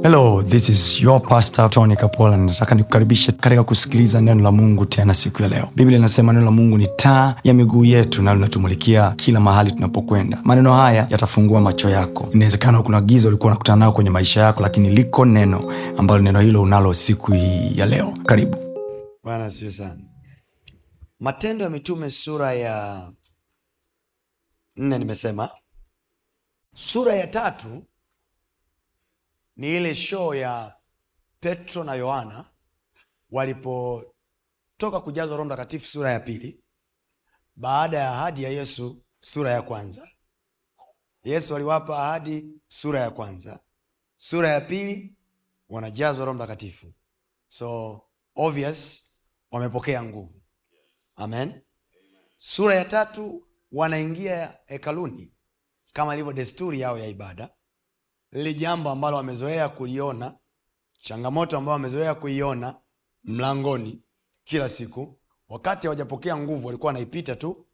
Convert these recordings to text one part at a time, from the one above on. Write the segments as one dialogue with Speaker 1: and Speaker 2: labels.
Speaker 1: hello this is your pastor tony kapola nataka nikukaribishe katika kusikiliza neno la mungu tena siku ya leo biblia inasema neno la mungu ni taa ya miguu yetu na linatumulikia kila mahali tunapokwenda maneno haya yatafungua macho yako inawezekana kuna giza ulikuwa unakutana nayo kwenye maisha yako lakini liko neno ambalo neno hilo unalo siku hii ya leo karibu
Speaker 2: bwana asiwe sana matendo ya mitume sura ya nne nimesema sura ya tatu ni ile show ya petro na yohana walipotoka kujazwa roho mtakatifu sura ya pili baada ya ahadi ya yesu sura ya kwanza yesu aliwapa ahadi sura ya kwanza sura ya pili wanajazwa roho mtakatifu so obvious wamepokea nguvu amen sura ya tatu wanaingia hekaluni kama ilivyo desturi yao ya ibada lile jambo ambalo wamezoea kuliona changamoto ambayo wamezoea kuiona mlangoni kila siku wakati hawajapokea nguvu walikuwa wanaipita tu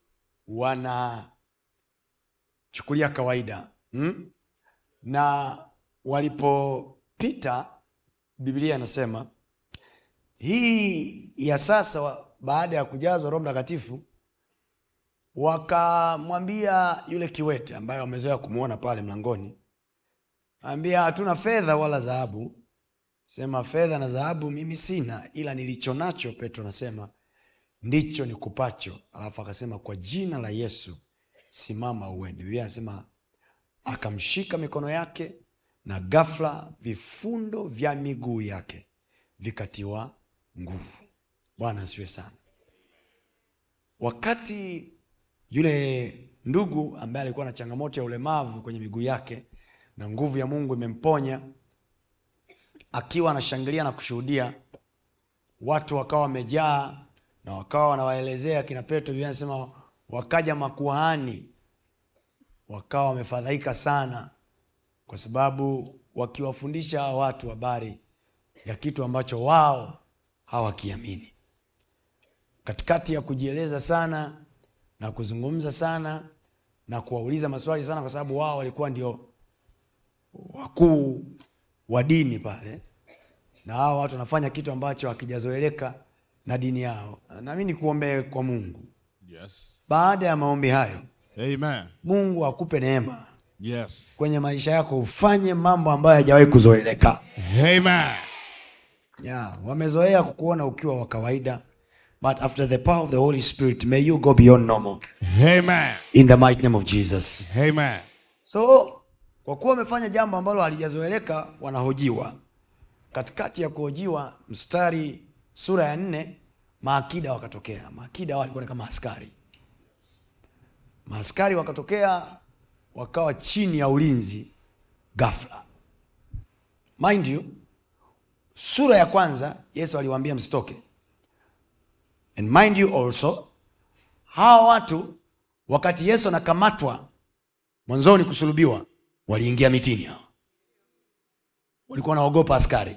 Speaker 2: wanachukulia kawaida hmm? na walipopita biblia inasema hii ya sasa wa- baada ya kujazwa roho mtakatifu wakamwambia yule kiwete ambaye wamezoea kumwona pale mlangoni ambia hatuna fedha wala dhahabu sema fedha na dhahabu mimi sina ila nilicho nacho petro anasema ndicho nikupacho alafu akasema kwa jina la yesu simama uende biblia anasema akamshika mikono yake na ghafla vifundo vya miguu yake vikatiwa nguvu bwana asiwe sana wakati yule ndugu ambaye alikuwa na changamoto ya ulemavu kwenye miguu yake na nguvu ya mungu imemponya akiwa anashangilia na kushuhudia watu wakawa wamejaa na wakawa wanawaelezea kina petro biblia anasema wakaja makuhani wakawa wamefadhaika sana kwa sababu wakiwafundisha hawa watu habari ya kitu ambacho wao hawakiamini katikati ya kujieleza sana na kuzungumza sana na kuwauliza maswali sana kwa sababu wao walikuwa ndio wakuu wa dini pale na hao watu wanafanya kitu ambacho hakijazoeleka na dini yao nami nikuombee kwa mungu
Speaker 3: Yes.
Speaker 2: baada ya maombi hayo
Speaker 3: Amen.
Speaker 2: mungu akupe neema
Speaker 3: Yes.
Speaker 2: kwenye maisha yako ufanye mambo ambayo hayajawahi kuzoeleka
Speaker 3: Amen.
Speaker 2: yeah, wamezoea kukuona ukiwa wa kawaida but after the power of the holy spirit may you go beyond normal
Speaker 3: Amen.
Speaker 2: in the mighty name of jesus
Speaker 3: Amen.
Speaker 2: so kwa kuwa wamefanya jambo ambalo halijazoeleka wanahojiwa katikati ya kuhojiwa mstari sura ya nne maakida wakatokea maakida hao walikuwa ni kama askari maaskari wakatokea wakawa chini ya ulinzi ghafla mind you sura ya kwanza yesu aliwaambia msitoke and mind you also hawa watu wakati yesu anakamatwa mwanzoni kusulubiwa waliingia mitini hao walikuwa wanaogopa askari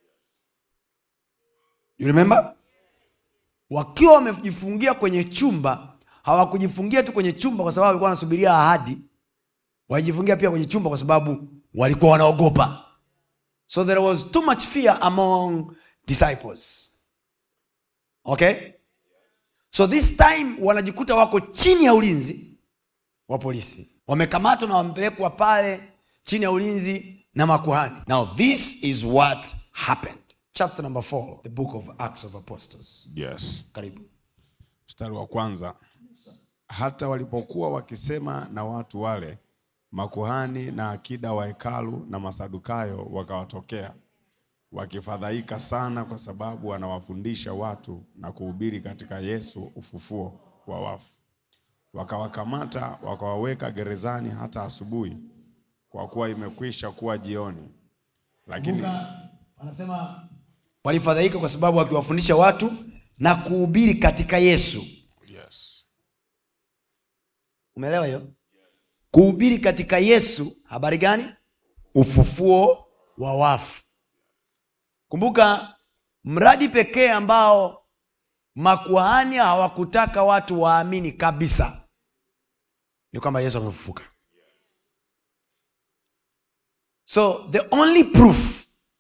Speaker 2: you remember wakiwa wamejifungia kwenye chumba hawakujifungia tu kwenye chumba kwa sababu walikuwa wanasubiria ahadi walijifungia pia kwenye chumba kwa sababu walikuwa wanaogopa so there was too much fear among disciples okay so this time wanajikuta wako chini ya ulinzi wa polisi wamekamatwa na wamepelekwa pale chini ya ulinzi na makuhani now this is what happened chapter number 4 the book of acts of apostles
Speaker 3: Yes.
Speaker 2: karibu
Speaker 3: Mstari wa kwanza. Hata walipokuwa wakisema na watu wale, makuhani na akida wa hekalu na masadukayo wakawatokea, wakifadhaika sana kwa sababu wanawafundisha watu na kuhubiri katika Yesu ufufuo wa wafu. Wakawakamata wakawaweka gerezani hata asubuhi, kwa kuwa imekwisha kuwa jioni. Lakini
Speaker 2: anasema walifadhaika kwa sababu wakiwafundisha watu na kuhubiri katika yesu
Speaker 3: yes.
Speaker 2: umeelewa hiyo kuhubiri katika yesu habari gani ufufuo wa wafu kumbuka mradi pekee ambao makuhani hawakutaka watu waamini kabisa ni kwamba yesu amefufuka so the only proof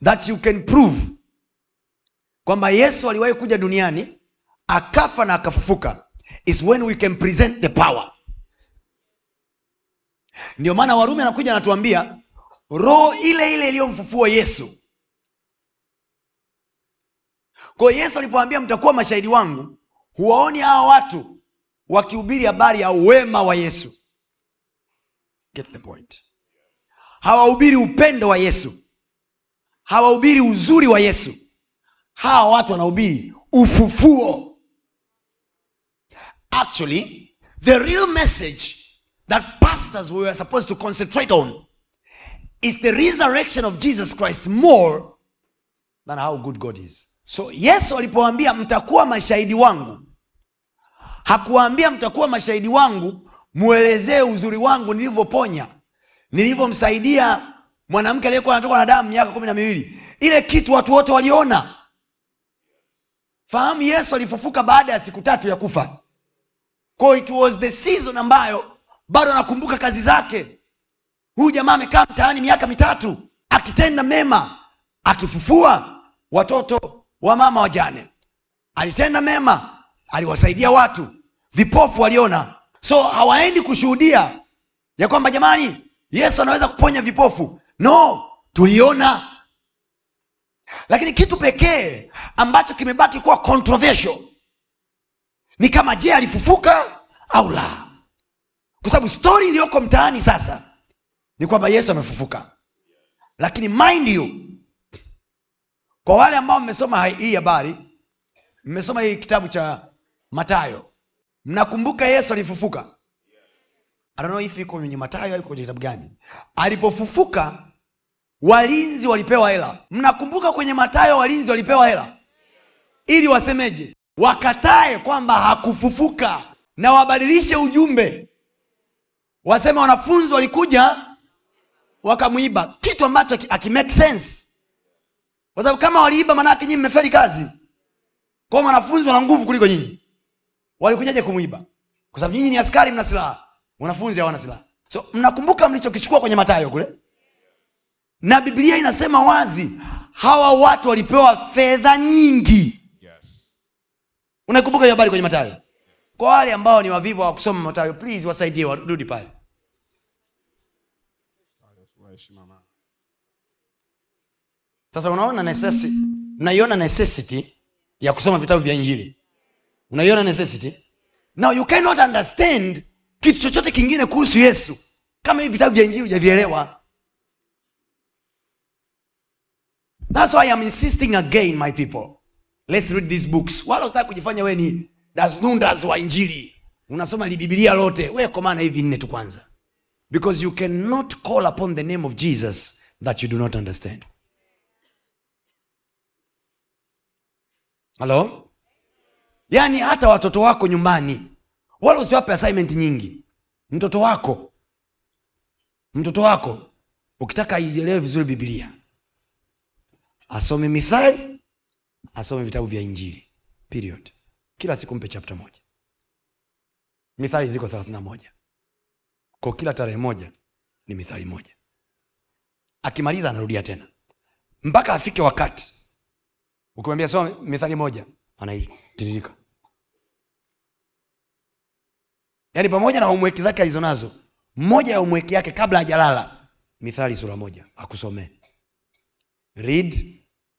Speaker 2: that you can prove kwamba yesu aliwahi kuja duniani akafa na akafufuka is when we can present the power ndio maana warumi anakuja anatuambia roho ile ile iliyomfufua yesu kwa hiyo yesu alipoambia mtakuwa mashahidi wangu huwaoni hawa watu wakihubiri habari ya wema wa yesu Get the point hawahubiri upendo wa yesu hawahubiri uzuri wa yesu hawa watu wanahubiri ufufuo actually the real message that pastors were supposed to concentrate on is the resurrection of jesus christ more than how good god is so yesu alipoambia mtakuwa mashahidi wangu hakuwaambia mtakuwa mashahidi wangu mwelezee uzuri wangu nilivyoponya nilivyomsaidia mwanamke aliyekuwa anatoka na damu miaka kumi na miwili ile kitu watu wote waliona fahamu yesu alifufuka baada ya siku tatu ya kufa Kwa it was the season ambayo bado anakumbuka kazi zake huyu jamaa amekaa mtaani miaka mitatu akitenda mema akifufua watoto wa mama wajane alitenda mema aliwasaidia watu vipofu waliona so hawaendi kushuhudia ya kwamba jamani yesu anaweza kuponya vipofu no tuliona lakini kitu pekee ambacho kimebaki kuwa controversial ni kama je alifufuka au la kwa sababu stori iliyoko mtaani sasa ni kwamba yesu amefufuka lakini mind you kwa wale ambao mmesoma hii habari mmesoma hii kitabu cha matayo mnakumbuka yesu alifufuka I don't know if iko kwenye matayo au iko kwenye kitabu gani alipofufuka walinzi walipewa hela mnakumbuka kwenye matayo walinzi walipewa hela ili wasemeje wakatae kwamba hakufufuka na wabadilishe ujumbe waseme wanafunzi walikuja wakamwiba kitu ambacho akimake sense kwa sababu kama waliiba manake nyinyi mmefeli kazi kwao wanafunzi wana nguvu kuliko nyinyi walikujaje kumwiba kwa sababu nyinyi ni askari mna silaha wanafunzi hawana silaha so mnakumbuka mlichokichukua kwenye matayo kule na biblia inasema wazi hawa watu walipewa fedha nyingi
Speaker 3: Yes.
Speaker 2: unaikumbuka hiyo habari kwenye matayo kwa wale ambao ni wavivu wa kusoma matayo please wasaidie warudi pale
Speaker 3: Waheshima mama.
Speaker 2: sasa unaona necessity unaiona necessity ya kusoma vitabu vya injili unaiona necessity now you cannot understand kitu chochote kingine kuhusu yesu kama hivi vitabu vya injili hujavielewa thats why I'm insisting again my people let's read these books wala usitaki kujifanya we ni dasnundas wa injili unasoma libibilia lote we komana hivi nne tu kwanza because you cannot call upon the name of jesus that you do not understand halo yaani hata watoto wako nyumbani wala usiwape assignment nyingi mtoto wako mtoto wako ukitaka aielewe vizuri bibilia asome mithali asome vitabu vya injili period kila siku mpe chapta moja mithali ziko thelathini na moja kwa kila tarehe moja ni mithali moja akimaliza anarudia tena mpaka afike wakati ukimwambia soma mithali moja anaitiririka yaani pamoja na umweki zake alizonazo mmoja ya umweki yake kabla hajalala mithali sura moja akusomee read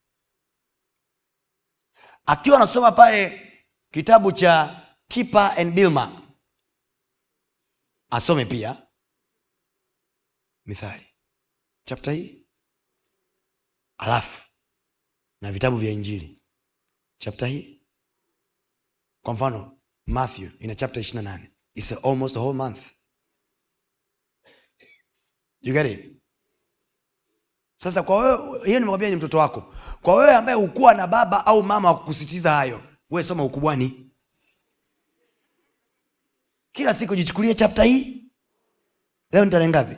Speaker 2: akiwa anasoma pale kitabu cha kipa and bilma asome pia mithali chapta hii alafu na vitabu vya injili chapta hii kwa mfano matthew ina chapta ishiri na nane its almost a whole month you get it sasa kwa wewe hiyo nimekwambia ni mtoto wako kwa wewe ambaye hukuwa na baba au mama wa kukusitiza hayo wewe soma ukubwani kila siku jichukulie chapta hii leo ni tarehe ngapi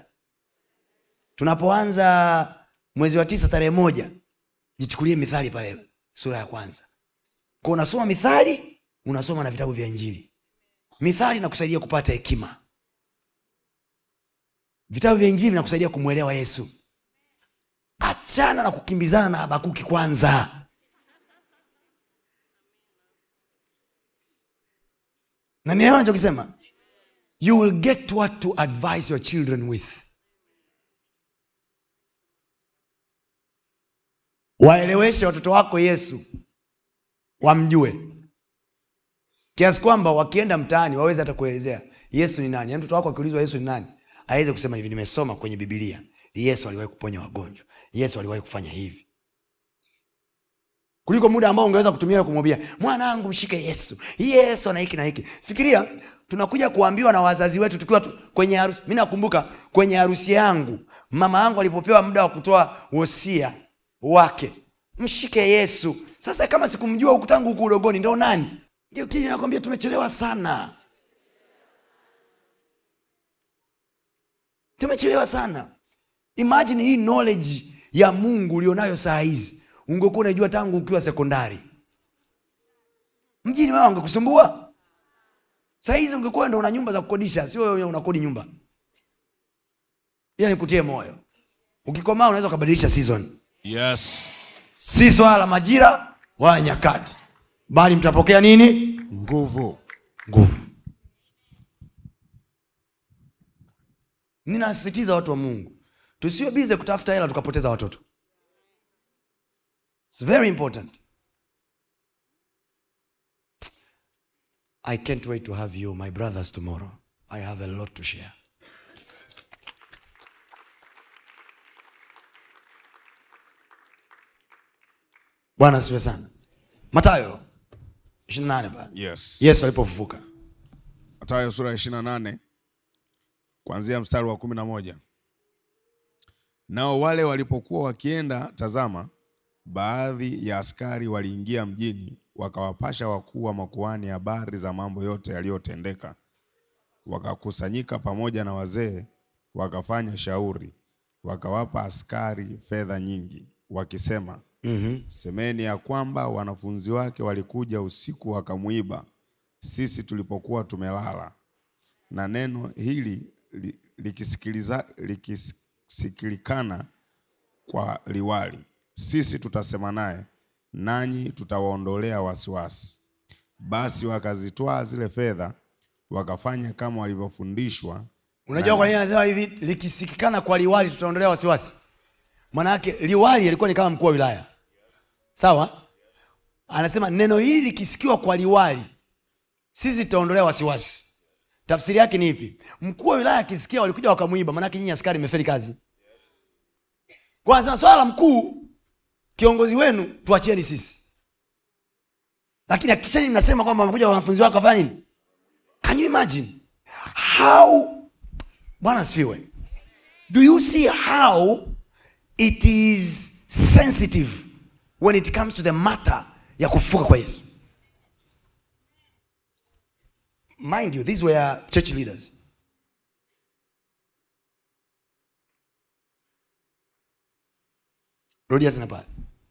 Speaker 2: tunapoanza mwezi wa tisa tarehe moja jichukulie mithali pale sura ya kwanza kwa unasoma mithali unasoma na vitabu vya injili mithali nakusaidia kupata hekima vitabu vya injili vinakusaidia kumwelewa yesu At- achana na kukimbizana na habakuki kwanza na nielewa nachokisema you will get what to advise your children with waeleweshe watoto wako yesu wamjue kiasi kwamba wakienda mtaani waweze hata kuelezea yesu ni nani yaani mtoto wako akiulizwa yesu ni nani aweze kusema hivi nimesoma kwenye bibilia yesu aliwahi kuponya wagonjwa yesu aliwahi kufanya hivi kuliko muda ambao ungeweza kutumia kumwambia mwanangu mshike yesu yesu ana hiki na hiki fikiria tunakuja kuambiwa na wazazi wetu tukiwa tu, kwenye harusi mi nakumbuka kwenye harusi yangu mama yangu alipopewa muda wa kutoa wosia wake mshike yesu sasa kama sikumjua huku tangu huku udogoni ndo nani ndio kile nakwambia tumechelewa sana tumechelewa sana imagine hii knowledge ya mungu ulionayo saa hizi ungekuwa unaijua tangu ukiwa sekondari mjini wao angekusumbua saa hizi ungekuwa ndo una nyumba za kukodisha sio wewe unakodi nyumba ila nikutie moyo ukikomaa unaweza ukabadilisha season
Speaker 3: Yes.
Speaker 2: si swala la majira wala nyakati bali mtapokea nini
Speaker 3: Nguvu.
Speaker 2: nguvu ninasisitiza watu wa mungu tusiwe bize kutafuta hela tukapoteza watoto It's very important i can't wait to have you my brothers tomorrow i have a lot to share bwana asiwe sana matayo 28 pale
Speaker 3: Yes.
Speaker 2: yesu alipofufuka
Speaker 3: Mathayo sura ya 28 kuanzia mstari wa kumi na moja. Nao wale walipokuwa wakienda, tazama, baadhi ya askari waliingia mjini, wakawapasha wakuu wa makuhani habari za mambo yote yaliyotendeka. Wakakusanyika pamoja na wazee, wakafanya shauri, wakawapa askari fedha nyingi, wakisema, semeni ya kwamba wanafunzi wake walikuja usiku wakamwiba sisi tulipokuwa tumelala. Na neno hili li- likisikiliza likisikilikana kwa liwali, sisi tutasema naye, nanyi tutawaondolea wasiwasi. Basi wakazitwaa zile fedha, wakafanya kama walivyofundishwa.
Speaker 2: unajua kwa nini anasema hivi likisikikana kwa liwali tutaondolea wasiwasi manake liwali alikuwa ni kama mkuu wa wilaya sawa anasema neno hili likisikiwa kwa liwali sisi tutaondolea wasiwasi tafsiri yake ni ipi mkuu wa wilaya akisikia walikuja wakamwiba manake nyinyi askari mmefeli kazi kwa anasema swala la mkuu kiongozi wenu tuachieni sisi lakini hakikishani mnasema kwamba wamekuja wanafunzi wako wafanya nini can you imagine how bwana asifiwe do you see how it is sensitive when it comes to the matter ya kufufuka kwa yesu mind you these were church leaders rudia tena pale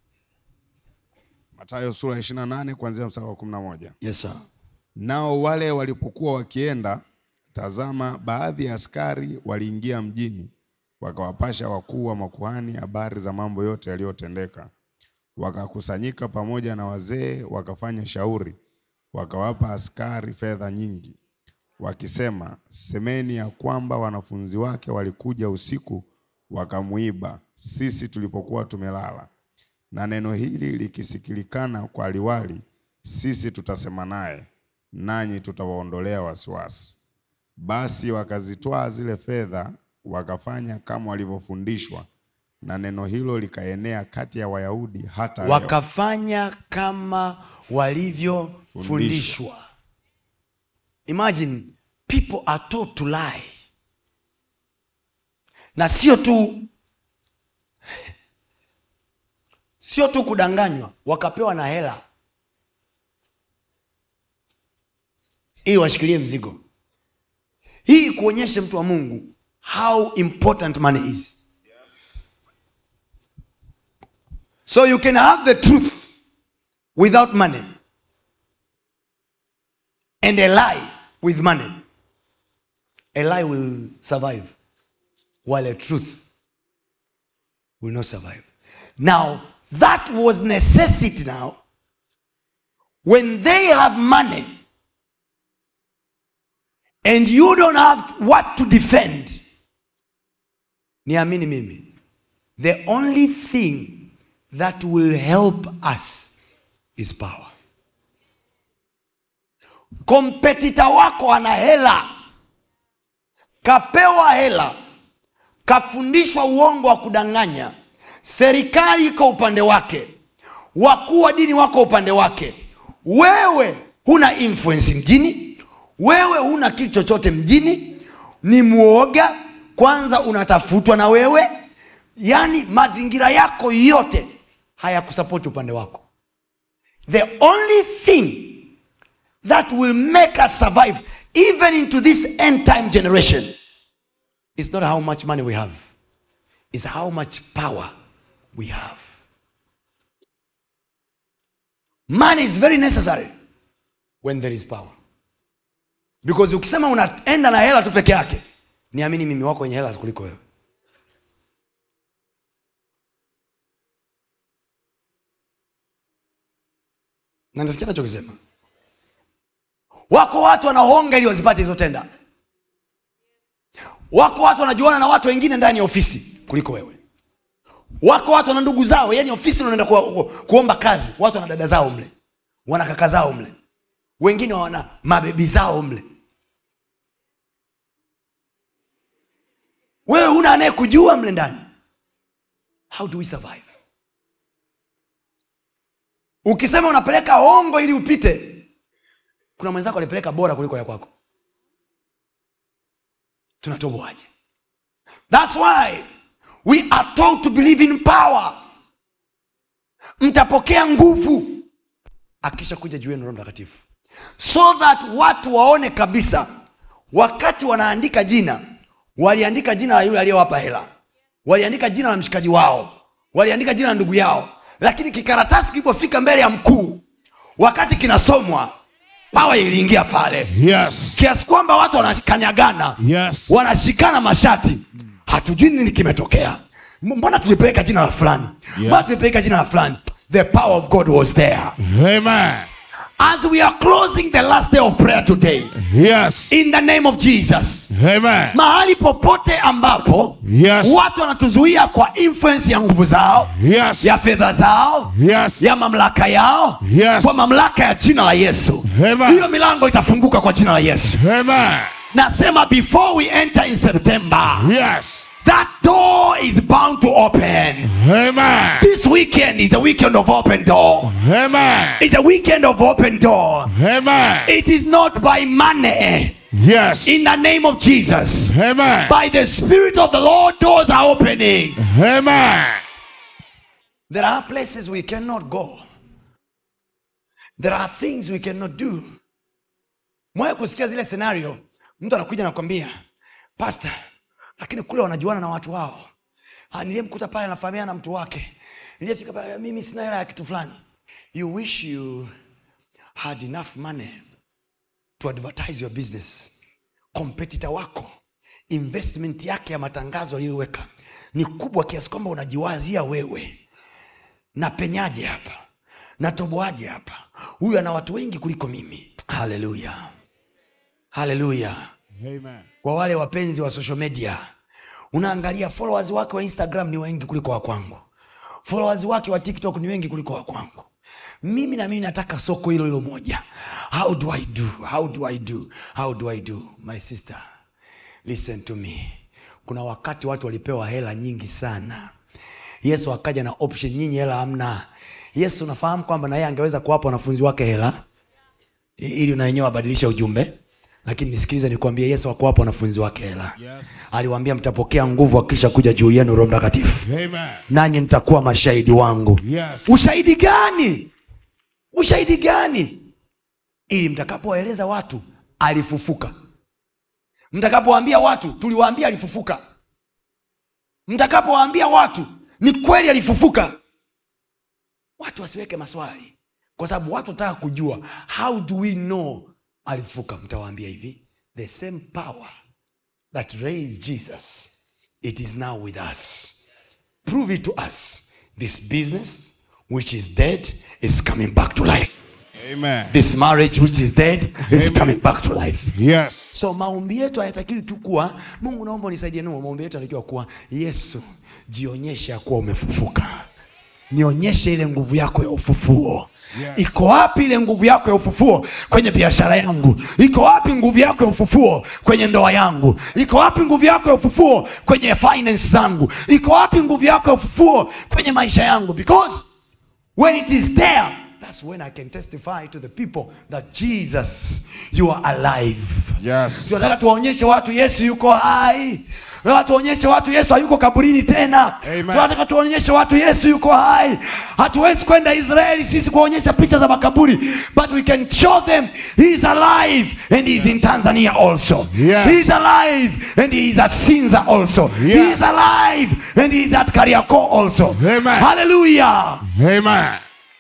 Speaker 3: Mathayo sura ya 28 kuanzia mstari wa 11.
Speaker 2: yes sir
Speaker 3: Nao wale walipokuwa wakienda, tazama, baadhi ya askari waliingia mjini, wakawapasha wakuu wa makuhani habari za mambo yote yaliyotendeka. Wakakusanyika pamoja na wazee, wakafanya shauri, wakawapa askari fedha nyingi, wakisema, semeni ya kwamba wanafunzi wake walikuja usiku wakamwiba, sisi tulipokuwa tumelala na neno hili likisikilikana kwa liwali, sisi tutasema naye, nanyi tutawaondolea wasiwasi. Basi wakazitwaa zile fedha, wakafanya kama walivyofundishwa, na neno hilo likaenea kati ya Wayahudi hata leo.
Speaker 2: wakafanya kama walivyofundishwa imagine people are taught to lie na sio tu sio tu kudanganywa wakapewa na hela ili washikilie mzigo hii kuonyeshe mtu wa mungu how important money is So you can have the truth without money and a lie with money. A lie will survive while a truth will not survive now that was necessity now when they have money and you don't have what to defend niamini mimi the only thing that will help us is power kompetita wako ana hela kapewa hela kafundishwa uongo wa kudanganya serikali iko upande wake wakuu wa dini wako upande wake wewe huna influence mjini wewe huna kitu chochote mjini ni mwoga kwanza unatafutwa na wewe yaani mazingira yako yote hayakusapoti upande wako the only thing that will make us survive even into this end time generation is not how much money we have is how much power we have money is very necessary when there is power because ukisema unaenda na hela tu peke yake niamini mimi wako wenye hela kuliko wewe na nasikia nachokisema wako watu wanaonga ili wazipate hizo tenda wako watu wanajuana na watu wengine ndani ya ofisi kuliko wewe wako watu wana ndugu zao yani ofisi unaenda ku, ku, kuomba kazi watu wana dada zao mle wana kaka zao mle wengine wana mabebi zao mle wewe huna anayekujua mle ndani how do we survive ukisema unapeleka hongo ili upite kuna mwenzako alipeleka bora kuliko ya kwako tunatoboaje thats why we are told to believe in power mtapokea nguvu akisha kuja juu yenu roho mtakatifu so that watu waone kabisa wakati wanaandika jina waliandika jina la yule aliyewapa hela waliandika jina la mshikaji wao waliandika jina la ndugu yao lakini kikaratasi kilipofika mbele ya mkuu wakati kinasomwa pawa iliingia pale
Speaker 3: Yes.
Speaker 2: kiasi kwamba watu wanakanyagana
Speaker 3: Yes.
Speaker 2: wanashikana mashati hatujui nini kimetokea M- mbona tulipeleka jina la fulani mbona tulipeleka jina la fulani the power of god was there
Speaker 3: Amen.
Speaker 2: as we are closing the last day of prayer today
Speaker 3: Yes.
Speaker 2: in the name of jesus
Speaker 3: Amen.
Speaker 2: mahali popote ambapo
Speaker 3: Yes.
Speaker 2: watu wanatuzuia kwa influence ya nguvu zao
Speaker 3: Yes.
Speaker 2: ya fedha zao
Speaker 3: Yes.
Speaker 2: ya mamlaka yao
Speaker 3: Yes.
Speaker 2: kwa mamlaka ya jina la yesu
Speaker 3: Amen.
Speaker 2: hiyo milango itafunguka kwa jina la yesu
Speaker 3: Amen.
Speaker 2: nasema before we enter in september
Speaker 3: Yes.
Speaker 2: that door is bound to open
Speaker 3: Amen.
Speaker 2: this weekend is a weekend of open door
Speaker 3: Amen.
Speaker 2: it's a weekend of open door
Speaker 3: Amen.
Speaker 2: it is not by money
Speaker 3: Yes.
Speaker 2: in the name of jesus
Speaker 3: Amen.
Speaker 2: by the spirit of the lord doors are opening
Speaker 3: Amen.
Speaker 2: there are places we cannot go there are things we cannot do mwaya kusikia zile scenario mtu anakuja nakwambia pasta lakini kule wanajuana na watu wao Ah, niliyemkuta pale anafahamiana na mtu wake niliyefika pale mimi sina hela ya kitu fulani you wish you had enough money to advertise your business kompetita wako investment yake ya matangazo aliyoweka ni kubwa kiasi kwamba unajiwazia wewe napenyaje hapa natoboaje hapa huyu ana watu wengi kuliko mimi haleluya haleluya
Speaker 3: Amen.
Speaker 2: kwa wale wapenzi wa social media unaangalia followers wake wa instagram ni wengi kuliko wa kwangu followers wake wa tiktok ni wengi kuliko wa kwangu mimi na mimi nataka soko hilo hilo moja how do i do how do i do how do i do my sister listen to me kuna wakati watu walipewa hela nyingi sana yesu akaja na option nyinyi hela hamna yesu unafahamu kwamba na yeye angeweza kuwapa wanafunzi wake hela i- ili na wenyewe wabadilishe ujumbe lakini nisikilize nikwambie yesu akuwapa wanafunzi wake hela
Speaker 3: Yes.
Speaker 2: aliwaambia mtapokea nguvu akisha kuja juu yenu roho mtakatifu
Speaker 3: Amen.
Speaker 2: nanyi mtakuwa mashahidi wangu
Speaker 3: Yes.
Speaker 2: ushahidi gani ushahidi gani ili mtakapowaeleza watu alifufuka mtakapowaambia watu tuliwaambia alifufuka mtakapowaambia watu ni kweli alifufuka watu wasiweke maswali kwa sababu watu wanataka kujua how do we know alifufuka mtawaambia hivi the same power that raised jesus it is now with us prove it to us this business which is dead is coming back to life
Speaker 3: Amen.
Speaker 2: this marriage which is dead is
Speaker 3: Amen.
Speaker 2: coming back to life
Speaker 3: Yes.
Speaker 2: so maombi yetu hayatakiwi tu kuwa mungu naomba unisaidie nuo maombi yetu yanatakiwa kuwa yesu jionyeshe ya kuwa umefufuka nionyeshe ile nguvu yako ya ufufuo
Speaker 3: Yes.
Speaker 2: iko wapi ile nguvu yako ya ufufuo kwenye biashara yangu iko wapi nguvu yako ya ufufuo kwenye ndoa yangu iko wapi nguvu yako ya ufufuo kwenye finance zangu iko wapi nguvu yako ya ufufuo kwenye maisha yangu because when it is there that's when i can testify to the people that jesus you are alive
Speaker 3: Yes.
Speaker 2: tunataka tuwaonyeshe watu yesu yuko hai tunataka tuonyeshe watu yesu hayuko kaburini tena
Speaker 3: Amen.
Speaker 2: tunataka tuonyeshe watu yesu yuko hai hatuwezi kwenda israeli sisi kuonyesha picha za makaburi but we can show them he is alive and he is in tanzania also
Speaker 3: Yes.
Speaker 2: he is alive and he is at sinza also he
Speaker 3: Yes.
Speaker 2: is alive and he is at kariako also
Speaker 3: Amen.
Speaker 2: hallelujah
Speaker 3: Amen.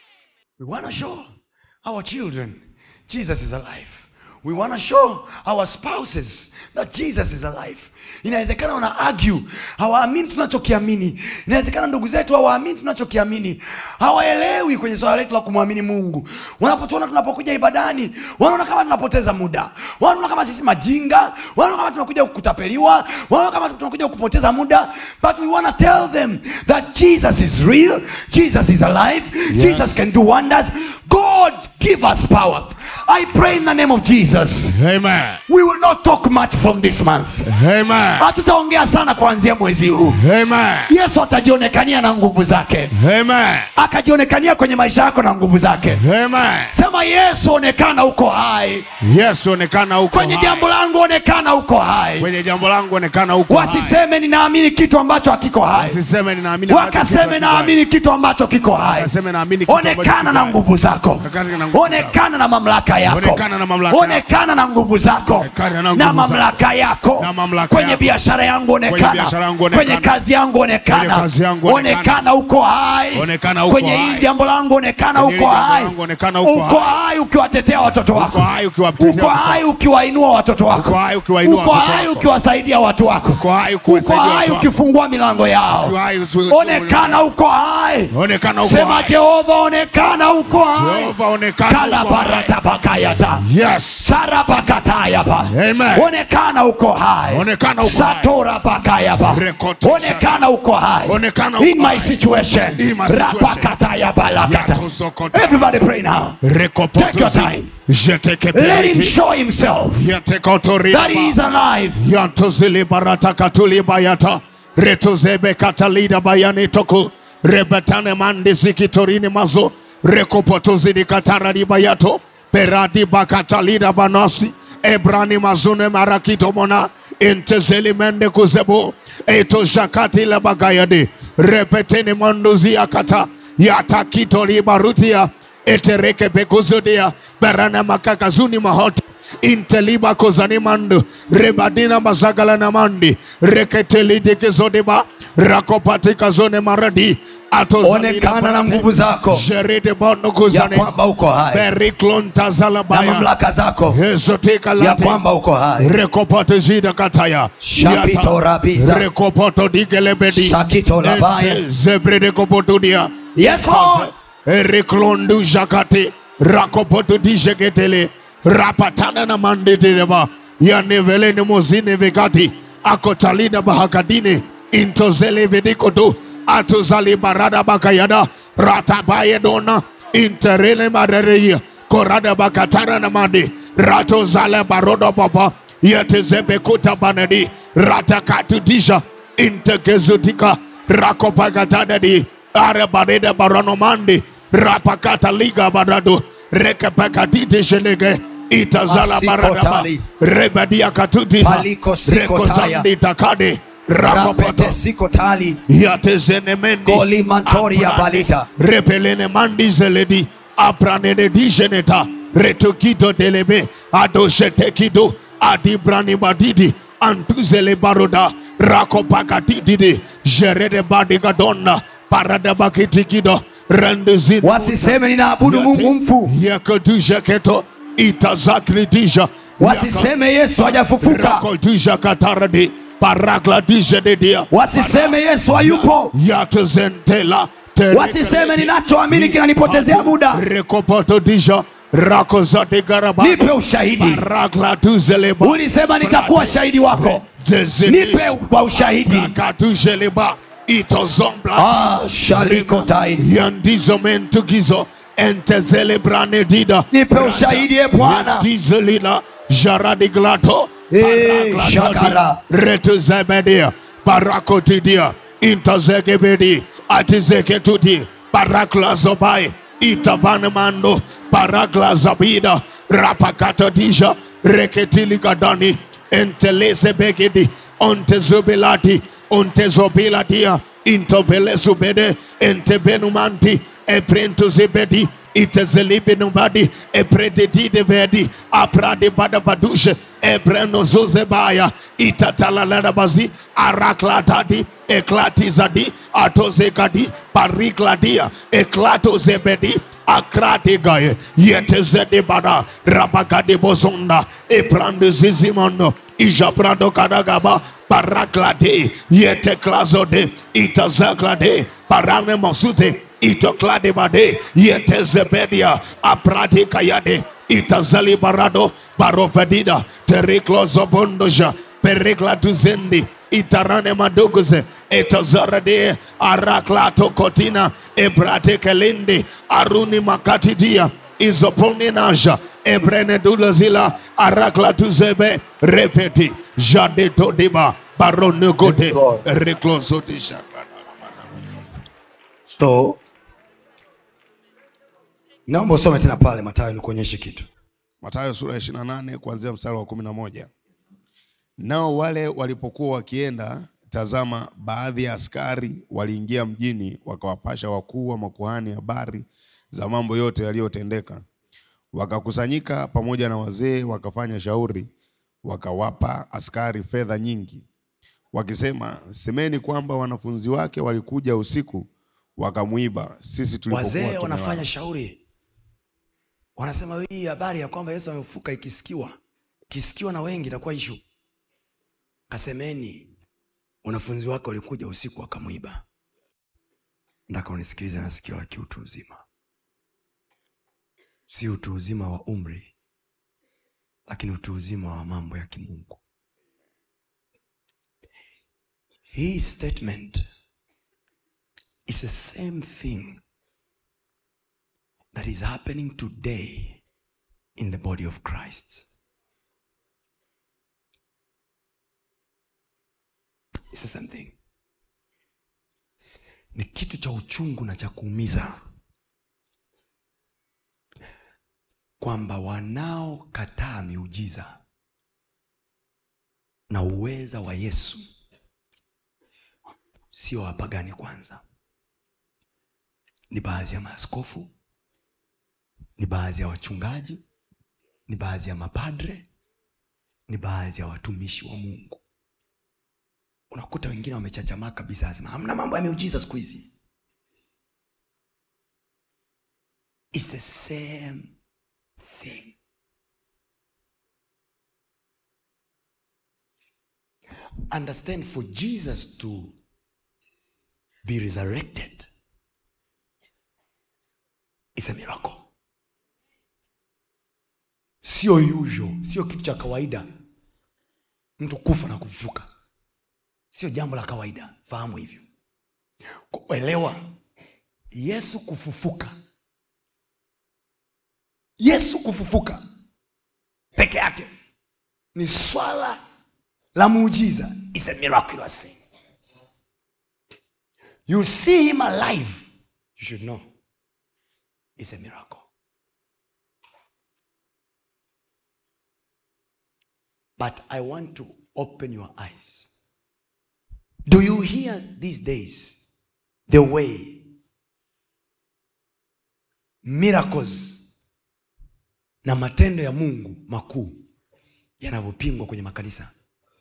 Speaker 2: we want to show our children Jesus is alive. We want to show our spouses that Jesus is alive. Inawezekana wana argue, hawaamini tunachokiamini. Inawezekana ndugu zetu hawaamini tunachokiamini, hawaelewi kwenye swala letu la kumwamini Mungu. Wanapotuona tunapokuja ibadani, wanaona kama tunapoteza muda, wanaona kama sisi majinga, wanaona kama tunakuja kutapeliwa, wanaona kama tunakuja kupoteza muda. But we want to tell them that Jesus is real, Jesus is alive, Jesus can do wonders. God give us power. I pray in the name of Jesus.
Speaker 3: Amen.
Speaker 2: We will not talk much from this month.
Speaker 3: Amen.
Speaker 2: Hatutaongea sana kuanzia mwezi huu.
Speaker 3: Amen.
Speaker 2: Yesu atajionekania na nguvu zake,
Speaker 3: Amen.
Speaker 2: akajionekania kwenye maisha yako na nguvu zake.
Speaker 3: Amen.
Speaker 2: Sema Yesu, onekana uko hai
Speaker 3: Yesu onekana huko
Speaker 2: kwenye
Speaker 3: hai.
Speaker 2: jambo langu, onekana uko hai.
Speaker 3: Kwenye jambo langu onekana huko hai.
Speaker 2: Wasiseme ninaamini kitu ambacho hakiko hai,
Speaker 3: Wasiseme ninaamini ambacho kitu
Speaker 2: wakaseme
Speaker 3: hakiko
Speaker 2: naamini kitu ambacho kiko hai.
Speaker 3: Wakaseme naamini kitu ambacho
Speaker 2: onekana
Speaker 3: kiko
Speaker 2: na
Speaker 3: hai.
Speaker 2: nguvu zako
Speaker 3: Onekana na nguvu
Speaker 2: onekana na mamlaka yako
Speaker 3: Onekana na mamlaka yako.
Speaker 2: onekana na nguvu zako
Speaker 3: Onekana na
Speaker 2: na
Speaker 3: nguvu
Speaker 2: mamlaka yako
Speaker 3: Na mamlaka
Speaker 2: kwenye
Speaker 3: yako.
Speaker 2: biashara yangu
Speaker 3: Kwenye
Speaker 2: onekana
Speaker 3: biashara yangu onekana.
Speaker 2: kwenye kazi yangu onekana
Speaker 3: Kwenye kazi yangu onekana.
Speaker 2: onekana uko hai
Speaker 3: Onekana uko
Speaker 2: kwenye
Speaker 3: hai.
Speaker 2: hili jambo langu onekana
Speaker 3: Kwenye
Speaker 2: uko
Speaker 3: hili jambo
Speaker 2: hai
Speaker 3: langu onekana uko
Speaker 2: uko
Speaker 3: hai.
Speaker 2: hai ukiwatetea watoto wako
Speaker 3: Uko hai ukiwatetea
Speaker 2: uko
Speaker 3: watoto
Speaker 2: hai
Speaker 3: wako.
Speaker 2: ukiwainua watoto wako
Speaker 3: Uko hai ukiwainua
Speaker 2: uko
Speaker 3: watoto
Speaker 2: hai
Speaker 3: wako.
Speaker 2: ukiwasaidia watu wako
Speaker 3: Uko hai
Speaker 2: uko
Speaker 3: ukiwasaidia
Speaker 2: hai
Speaker 3: watu wako.
Speaker 2: ukifungua milango yao
Speaker 3: Uko hai usi-
Speaker 2: onekana uko hai
Speaker 3: Onekana uko
Speaker 2: sema
Speaker 3: hai.
Speaker 2: jehova onekana uko hai
Speaker 3: Jehova onekana uko hai.
Speaker 2: kalabaratapakayata
Speaker 3: Yes.
Speaker 2: sarabakatayapa
Speaker 3: Amen.
Speaker 2: onekana uko hai
Speaker 3: Onekana uko hai.
Speaker 2: satorapakayapa
Speaker 3: Rekoto
Speaker 2: onekana uko hai
Speaker 3: Onekana uko
Speaker 2: in my
Speaker 3: hai.
Speaker 2: situation
Speaker 3: In my situation.
Speaker 2: rapakatayabalakata
Speaker 3: Yatosokota.
Speaker 2: everybody pray now
Speaker 3: Rekopotozi.
Speaker 2: Take your time.
Speaker 3: Jeteke
Speaker 2: let him
Speaker 3: periti.
Speaker 2: show himself
Speaker 3: Yatekotori
Speaker 2: that he is
Speaker 3: baba.
Speaker 2: alive
Speaker 3: Yantozili barata katuli bayata. Retozebe katalida bayani toku. Rebetane mandi zikitorini mazo. Rekopotozini katarani bayato. Peradi bakatalida banasi. Ebrani mazune marakito mona. Intezeli mende kuzebo. Eto jakati la bagayade. Repeteni manduzi akata. Yatakito libarutia. Etereke bekuzudia. Berana makakazuni mahoto inteliba kozani mando rebadina mazagala na mandi reketelite kezodeba rakopatika zone maradi
Speaker 2: onekana na nguvu zako
Speaker 3: jerede bondo
Speaker 2: ya
Speaker 3: kozane
Speaker 2: kwamba uko hai
Speaker 3: beriklontazala
Speaker 2: na
Speaker 3: baya
Speaker 2: mamlaka zako
Speaker 3: ezotika
Speaker 2: ya
Speaker 3: late
Speaker 2: kwamba uko hai
Speaker 3: rekopote zida kataya
Speaker 2: Shapito rabiza.
Speaker 3: rekopoto digelebedi
Speaker 2: Shakito labaya.
Speaker 3: Ente zebrede kopotudia
Speaker 2: yes lord
Speaker 3: Eriklondu jakate rakopoto dijeketele rapatana na mandeteleba yanevelene mozine vekati akotalina bahakadine intozele vedikodo atozali barada bakayada ratabayedona interele marereya korada bakatana na mande ratozale barodo papa yatezebekuta banadi ratakatudisha intekezutika rakopakatadadi arebarede baranomandi rapakata liga barado rekepekatite shelege itazala baradaba
Speaker 2: Asikotali.
Speaker 3: rebadia katutisa
Speaker 2: Paliko sikotaya.
Speaker 3: rekozandi takade rakopoto
Speaker 2: rapete siko tali
Speaker 3: yatezenemendi
Speaker 2: Goli mantoria
Speaker 3: aprane,
Speaker 2: balita.
Speaker 3: repelene mandi zeledi apranene dijeneta retokito delebe adoshetekido adibrani badidi antuzele baroda rakopakatididi jerede badigadona paradabakitikido rendezini
Speaker 2: wasiseme ninaabudu mungu mfu
Speaker 3: yakodujeketo itazakridija
Speaker 2: wasiseme yesu hajafufuka
Speaker 3: rakodija kataradi paragladishededia
Speaker 2: wasiseme yesu hayupo
Speaker 3: yatezentela
Speaker 2: wasiseme ninachoamini kinanipotezea muda
Speaker 3: rekopotodisha rakozadigaraba
Speaker 2: nipe ushahidi
Speaker 3: paragladuzeleba
Speaker 2: ulisema nitakuwa shahidi wako nipe kwa ushahidi
Speaker 3: rakatuzeleba itozombla
Speaker 2: ah, shalikotai
Speaker 3: yandizomentugizo entezelebrandedida
Speaker 2: nipe ushahidi e bwana
Speaker 3: dizelila jaradiglato
Speaker 2: Eh, shakara.
Speaker 3: retuzebedia parakotidia intazekebedi atizeketuti paraklazobai itabanemando paraklazabida rapakatadisha reketiligadani entelezebekedi ontezobelati ontezobilatia intobelesubede entebenumanti eprentozebedi itezelibinubadi eprededidevedi apradebadabadushe ebrenozozebaya itatalaladabazi araklatadi eklatizadi atozekadi parikladia eklatozebedi akratigaye yetezedebada rabakadebozonda eprandezizimondo ijaprado kadagaba paraklade yeteklazode itazaklade paranemosute itokladebade yetezebedia apradikayade itazalibarado barovedida teriklozobondoja periklatuzendi itarane maduguze etazarade araklato kotina ebratekelindi aruni makatidia izoponinaja ebrenedulazila araklatuzebe repeti jadetodiba baronegote
Speaker 2: Yes, Lord.
Speaker 3: reklozodisha
Speaker 2: so naomba usome tena pale matayo nikuonyeshe kitu
Speaker 3: Mathayo sura ya 28 kuanzia mstari wa 11. Nao wale walipokuwa wakienda, tazama, baadhi ya askari waliingia mjini, wakawapasha wakuu wa makuhani habari za mambo yote yaliyotendeka. Wakakusanyika pamoja na wazee, wakafanya shauri, wakawapa askari fedha nyingi, wakisema, semeni kwamba wanafunzi wake walikuja usiku wakamwiba sisi tulipokuwa
Speaker 2: wazee
Speaker 3: tumelala."
Speaker 2: wanafanya shauri wanasema hii habari ya kwamba yesu amefuka ikisikiwa ikisikiwa na wengi itakuwa ishu kasemeni wanafunzi wake walikuja usiku wakamwiba ndaka unisikilize na sikio la kiutu uzima si utu uzima wa umri lakini utu uzima wa mambo ya kimungu hii statement is the same thing that is happening today in the body of Christ. It's the same thing. Ni kitu cha uchungu na cha kuumiza kwamba wanaokataa miujiza na uweza wa Yesu sio wapagani kwanza, ni baadhi ya maaskofu ni baadhi ya wachungaji, ni baadhi ya mapadre, ni baadhi ya watumishi wa Mungu. Unakuta wengine wamechachamaa kabisa, anasema hamna mambo ya miujiza siku hizi. It's the same thing. Understand, for Jesus to be resurrected is a miracle. sio usual, sio kitu cha kawaida mtu kufa na kufufuka, sio jambo la kawaida. Fahamu hivyo, kuelewa Yesu kufufuka, Yesu kufufuka peke yake ni swala la muujiza, is a miraculous thing. You see him alive, you should know it's a miracle. But I want to open your eyes. Do you hear these days the way miracles na matendo ya Mungu makuu yanavyopingwa kwenye makanisa?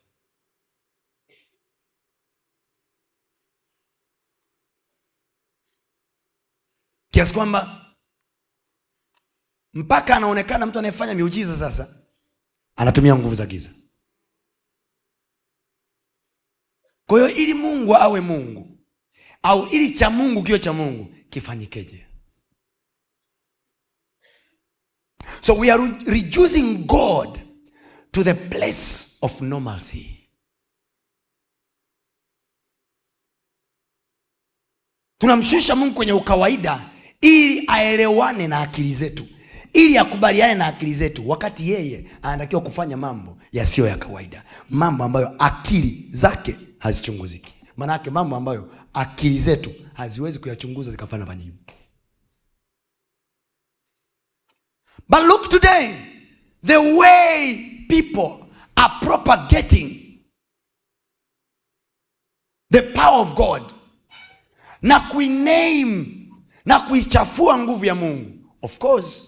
Speaker 2: Kiasi kwamba mpaka anaonekana mtu anayefanya miujiza sasa anatumia nguvu za giza kwa hiyo ili mungu awe mungu au ili cha mungu kiwe cha mungu kifanyikeje so we are re- reducing god to the place of normalcy tunamshusha mungu kwenye ukawaida ili aelewane na akili zetu ili akubaliane na akili zetu wakati yeye anatakiwa kufanya mambo yasiyo ya kawaida mambo ambayo akili zake hazichunguziki maanake mambo ambayo akili zetu haziwezi kuyachunguza zikafanya majibu but look today the way people are propagating the power of god na kuiname na kuichafua nguvu ya mungu of course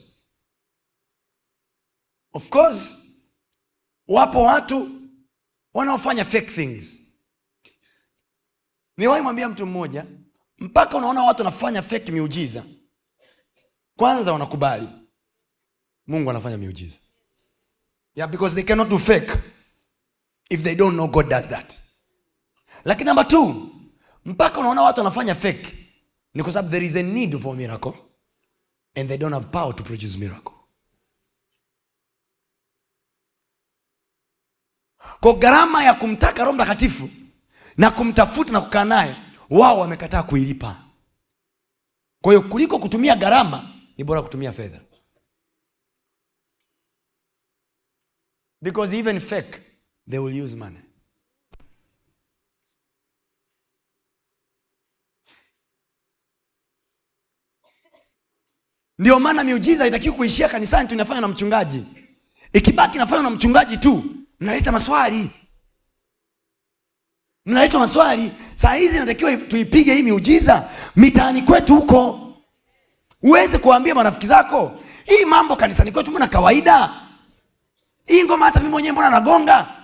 Speaker 2: of course wapo watu wanaofanya fake things niwahi mwambia mtu mmoja mpaka unaona watu wanafanya fake miujiza kwanza wanakubali mungu anafanya miujiza yeah, because they cannot do fake if they don't know god does that lakini namba t mpaka unaona watu wanafanya fake ni kwa sababu there is a need for miracle and they don't have power to produce miracle kwa gharama ya kumtaka roho mtakatifu na kumtafuta na kukaa naye wao wamekataa kuilipa kwa hiyo kuliko kutumia gharama ni bora kutumia fedha because even fake they will use money ndio maana miujiza itakiwa kuishia kanisani tu inafanywa na mchungaji ikibaki inafanywa na mchungaji tu mnaleta maswali mnaleta maswali saa hizi inatakiwa tuipige hii miujiza mitaani kwetu huko uweze kuwaambia marafiki zako hii mambo kanisani kwetu mbona kawaida hii ngoma hata mi mwenyewe mbona nagonga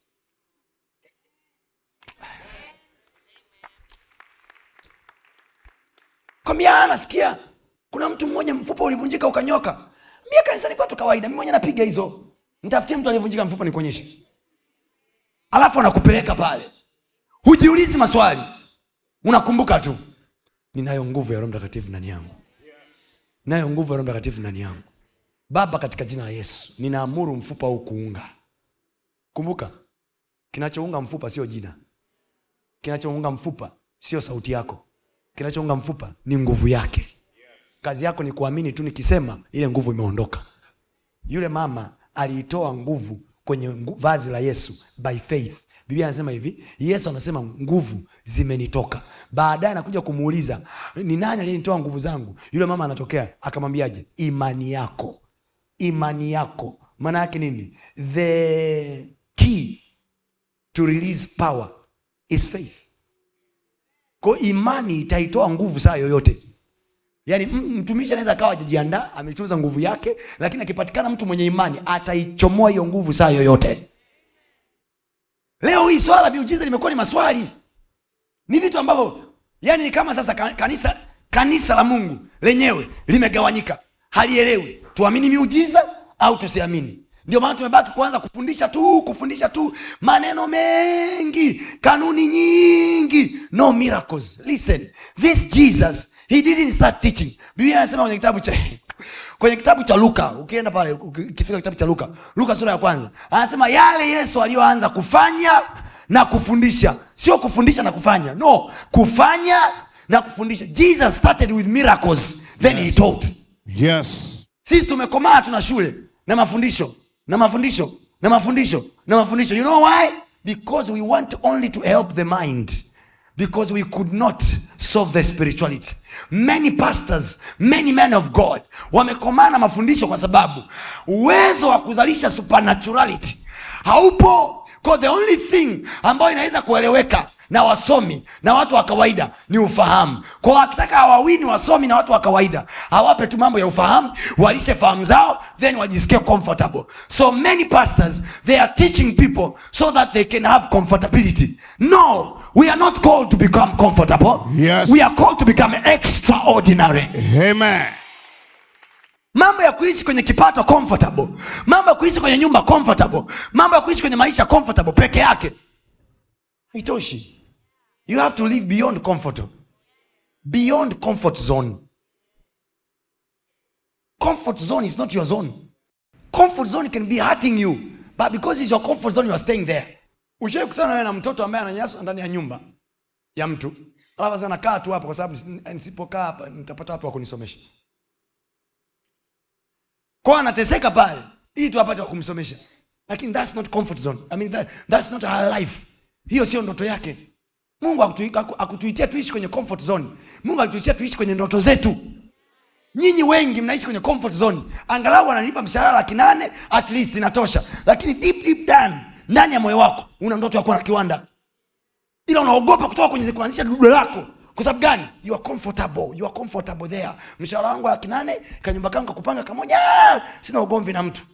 Speaker 2: kwambia nasikia kuna mtu mmoja mfupa ulivunjika ukanyoka mia kanisani kwetu kawaida mi mwenyewe napiga hizo ntafutie mtu aliyevunjika mfupa nikuonyeshe alafu anakupeleka pale hujiulizi maswali unakumbuka tu ninayo nguvu ya roho mtakatifu ndani yangu ninayo nguvu ya roho mtakatifu ndani yangu baba katika jina la yesu ninaamuru mfupa huu kuunga kumbuka kinachounga mfupa sio jina kinachounga mfupa sio sauti yako kinachounga mfupa ni nguvu yake kazi yako ni kuamini tu nikisema ile nguvu imeondoka yule mama aliitoa nguvu kwenye ngu, vazi la yesu by faith biblia anasema hivi yesu anasema nguvu zimenitoka baadaye anakuja kumuuliza ni nani aliyenitoa nguvu zangu yule mama anatokea akamwambiaje imani yako imani yako maana yake nini the key to release power is faith ko imani itaitoa nguvu saa yoyote yaani m- mtumishi anaweza akawa ajajiandaa ametunza nguvu yake lakini akipatikana mtu mwenye imani ataichomoa hiyo nguvu saa yoyote leo hii swala la miujiza limekuwa ni maswali ni vitu ambavyo yani ni kama sasa ka- kanisa kanisa la mungu lenyewe limegawanyika halielewi tuamini miujiza au tusiamini ndio maana tumebaki kuanza kufundisha tu kufundisha tu maneno mengi kanuni nyingi no miracles listen this jesus he didn't start teaching biblia anasema kwenye kitabu cha kwenye kitabu cha luka ukienda pale uki- ukifika kitabu cha luka luka sura ya kwanza anasema yale yesu aliyoanza kufanya na kufundisha sio kufundisha na kufanya no kufanya na kufundisha jesus started with miracles then he taught
Speaker 3: Yes.
Speaker 2: sisi tumekomaa tuna shule na mafundisho na mafundisho na mafundisho na mafundisho you know why because we want only to help the mind because we could not solve the spirituality many pastors many men of god wamekomaa na mafundisho kwa sababu uwezo wa kuzalisha supernaturality haupo Because the only thing ambayo inaweza kueleweka na wasomi na watu wa kawaida ni ufahamu kwa wakitaka hawawini wasomi na watu wa kawaida hawape tu mambo ya ufahamu walishe fahamu zao then wajisikie comfortable so many pastors they are teaching people so that they can have comfortability no we are not called to become comfortable
Speaker 3: Yes.
Speaker 2: we are called to become extraordinary
Speaker 3: Amen.
Speaker 2: mambo ya kuishi kwenye kipato comfortable mambo ya kuishi kwenye nyumba comfortable mambo ya kuishi kwenye maisha comfortable peke yake haitoshi you have to live beyond comfort beyond comfort zone comfort zone is not your zone comfort zone can be hurting you but because it's your comfort zone you are staying there ushai kutana wewe na mtoto ambaye ananyanyaswa ndani ya nyumba ya mtu alafu sasa nakaa tu hapa kwa sababu nisi- nisipokaa hapa nitapata wapi wa kunisomesha kwa anateseka pale ili tu apate wa kumsomesha lakini that's not comfort zone I mean that, that's not her life hiyo sio ndoto yake mungu hakutui- haku- akutuitia tuishi kwenye comfort zone mungu alituitia tuishi kwenye ndoto zetu nyinyi wengi mnaishi kwenye comfort zone angalau wanalipa mshahara laki nane at least inatosha lakini deep deep down ndani ya moyo wako una ndoto ya kuwa na kiwanda ila unaogopa kutoka kwenye kuanzisha dudu lako kwa sababu gani you are comfortable you are comfortable there mshahara wangu wa laki nane kanyumba kangu kakupanga kamoja sina ugomvi na mtu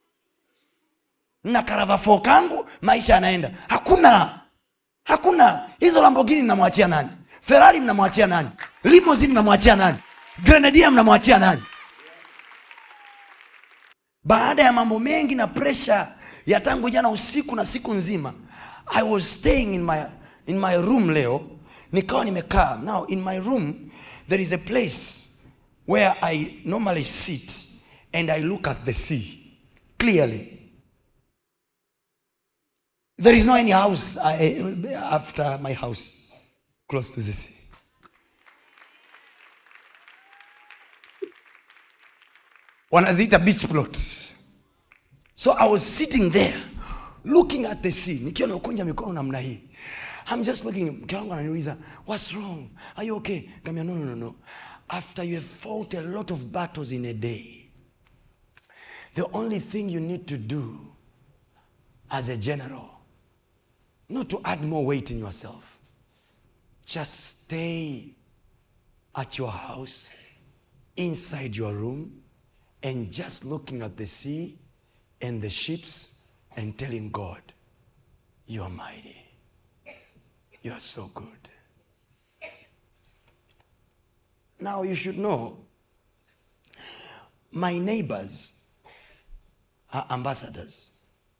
Speaker 2: na karavafo kangu maisha yanaenda hakuna hakuna hizo lambogini mnamwachia nani ferari mnamwachia nani limozini mnamwachia nani grenadia mnamwachia nani baada ya mambo mengi na presha ya tangu jana usiku na siku nzima i was staying in my, in my room leo nikawa nimekaa now in my room there is a place where i normally sit and i look at the sea clearly there is no any house I, after my house close to the sea wanaziita beach plot so i was sitting there looking at the sea nikiwa nakunja mikono namna hii i'm just looking mke wangu ananiuliza what's wrong are you okay kamia no, no, no, no after you have fought a lot of battles in a day the only thing you need to do as a general not to add more weight in yourself just stay at your house inside your room and just looking at the sea and the ships and telling God, You are mighty. You are so good. Now you should know my neighbors are ambassadors.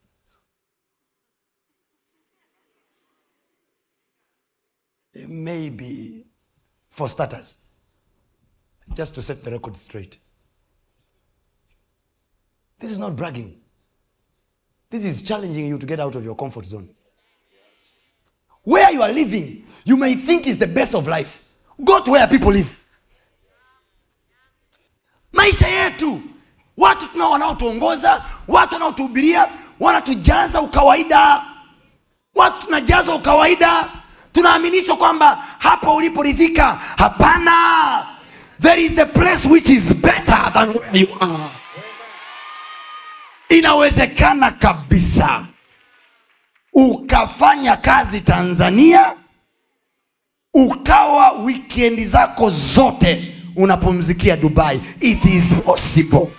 Speaker 2: Maybe for starters, just to set the record straight. This is not bragging. This is challenging you to get out of your comfort zone. Where you are living, you may think is the best of life. Go to where people live. Maisha yetu, watu tunao wanaotuongoza, watu wanaotuhubiria, wanatujaza ukawaida. Watu tunajazwa ukawaida, tunaaminishwa kwamba hapo uliporidhika. Hapana, there is the place which is better than where you are inawezekana kabisa ukafanya kazi tanzania ukawa wikendi zako zote unapumzikia dubai it is possible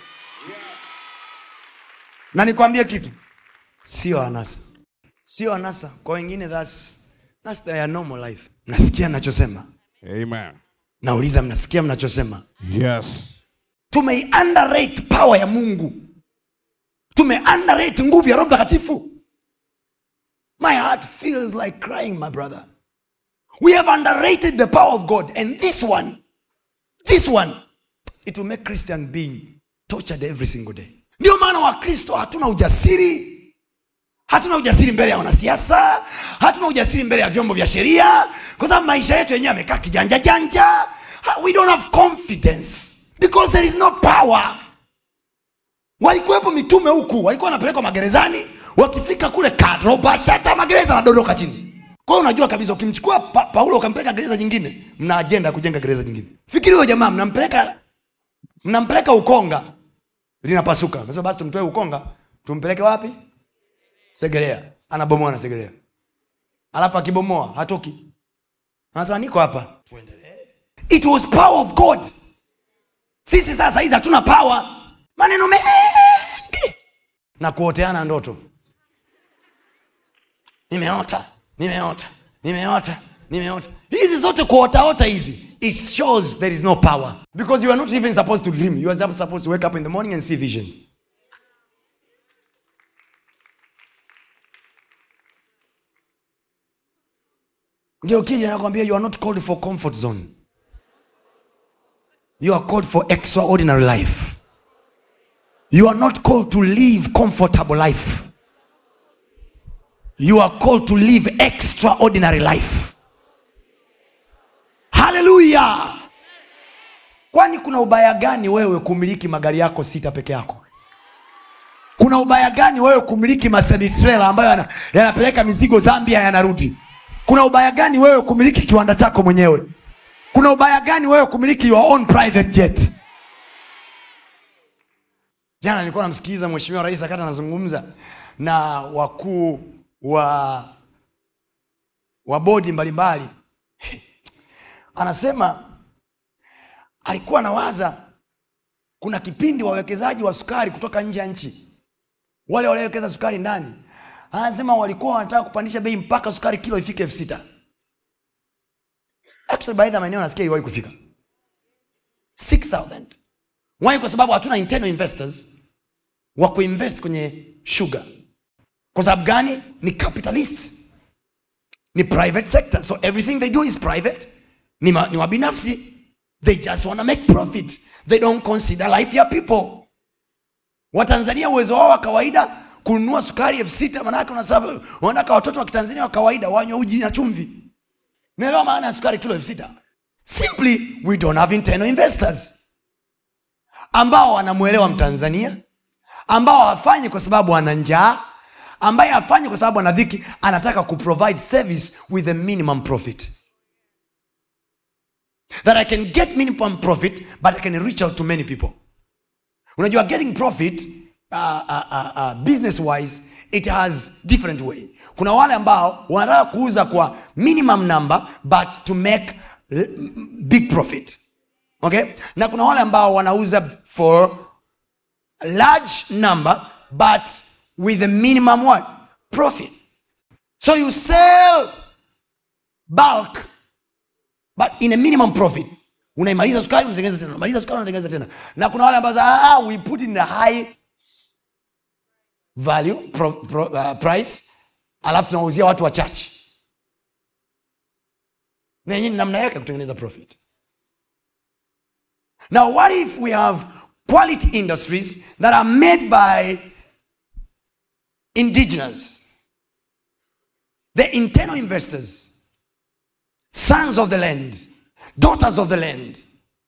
Speaker 2: na nikwambie kitu sio anasa sio anasa kwa wengine that's, that's their normal life mnasikia mnachosema
Speaker 3: Amen.
Speaker 2: nauliza mnasikia mnachosema
Speaker 3: Yes.
Speaker 2: tume underrate power ya mungu tume underrate nguvu ya roho mtakatifu my heart feels like crying my brother we have underrated the power of god and this one this one it will make christian being tortured every single day ndio maana wakristo hatuna ujasiri hatuna ujasiri mbele ya wanasiasa hatuna ujasiri mbele ya vyombo vya sheria kwa sababu maisha yetu yenyewe amekaa kijanja janja Ha- we don't have confidence because there is no power walikuwepo mitume huku walikuwa wanapelekwa magerezani wakifika kule karobashata magereza anadodoka chini kwa hiyo unajua kabisa ukimchukua pa, paulo ukampeleka gereza jingine mna ajenda ya kujenga gereza jingine fikiri huyo jamaa mnampeleka mnampeleka ukonga linapasuka sasa basi tumtoe ukonga tumpeleke wapi segerea anabomoa na segerea alafu akibomoa hatoki anasema niko hapa it was power of god sisi sasa hizi hatuna power maneno mengi na kuoteana ndoto nimeota nimeota nimeota nimeota hizi zote kuotaota hizi it shows there is no power because you are not even supposed to dream you are just supposed to wake up in the morning and see visions ngeukija nakwambia you are not called for comfort zone you are called for extraordinary life you are not called to live comfortable life you are called to live extraordinary life haleluya kwani kuna ubaya gani wewe kumiliki magari yako sita peke yako kuna ubaya gani wewe kumiliki masemitrela ambayo yana- yanapeleka mizigo zambia yanarudi kuna ubaya gani wewe kumiliki kiwanda chako mwenyewe kuna ubaya gani wewe kumiliki your own private jet jana nilikuwa namsikiliza mheshimiwa rais akati anazungumza na wakuu wa wa bodi mbalimbali anasema alikuwa anawaza kuna kipindi wawekezaji wa sukari kutoka nje ya nchi wale waliowekeza sukari ndani anasema walikuwa wanataka kupandisha bei mpaka sukari kilo ifike elfu sita actually baadhi ya maeneo nasikia iliwahi kufika 6000 why kwa sababu hatuna internal investors wa kuinvest kwenye sugar kwa sababu gani ni capitalist ni private sector so everything they do is private ni, ma, ni wabinafsi they just wanna make profit they don't consider life ya people watanzania uwezo wao wa kawaida kununua sukari elfu sita manake unasema- wanataka watoto wa kitanzania wa kawaida wanywe uji na chumvi naelewa maana ya sukari kilo elfu sita simply we don't have internal investors ambao wanamwelewa mtanzania ambao hafanyi kwa sababu ana njaa ambaye hafanyi kwa sababu ana dhiki anataka kuprovide service with a minimum profit that i can get minimum profit but i can reach out to many people unajua getting profit uh, uh, uh, uh, business wise it has different way kuna wale ambao wanataka kuuza kwa minimum number but to make uh, big profit okay na kuna wale ambao wanauza for a large number but with a minimum what profit so you sell bulk but in a minimum profit unaimaliza sukari unatengeneza tena unamaliza sukari unatengeneza tena na kuna wale ambazo ah, ah, we put in a high value pro, pro, uh, price alafu tunauzia watu wachache na yenyewe ni namna yake ya kutengeneza profit now what if we have quality industries that are made by indigenous the internal investors sons of the land, daughters of the land,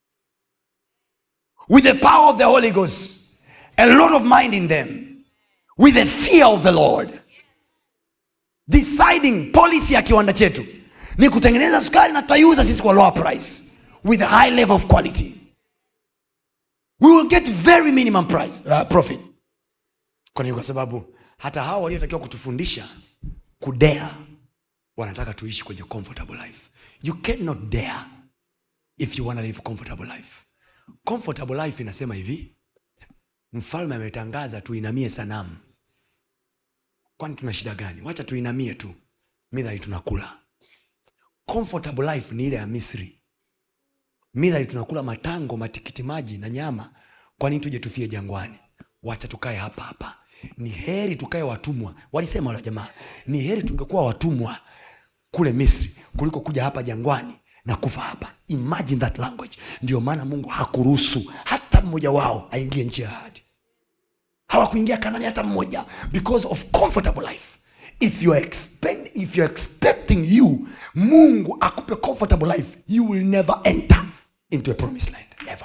Speaker 2: with the power of the Holy Ghost, a lot of mind in them, with the fear of the Lord. Deciding policy ya kiwanda chetu ni kutengeneza sukari na tutaiuza sisi kwa lower price with a high level of quality. We will get very minimum price, uh, profit. Kwa nini? Kwa sababu hata hao waliotakiwa kutufundisha kudea wanataka tuishi kwenye comfortable life you cannot dare if you wanna live comfortable life comfortable life inasema hivi mfalme ametangaza tuinamie sanamu kwani tuna shida gani wacha tuinamie tu midhali tunakula comfortable life ni ile ya misri midhali tunakula matango matikiti maji na nyama kwani tuje tufie jangwani wacha tukae hapa hapa ni heri tukae watumwa walisema wale jamaa ni heri tungekuwa watumwa kule misri kuliko kuja hapa jangwani na kufa hapa imagine that language ndio maana mungu hakuruhusu hata mmoja wao aingie nchi ya ahadi hawakuingia kanani hata mmoja because of comfortable life if you are expend, if you are expecting you mungu akupe comfortable life you will never enter into a promised land never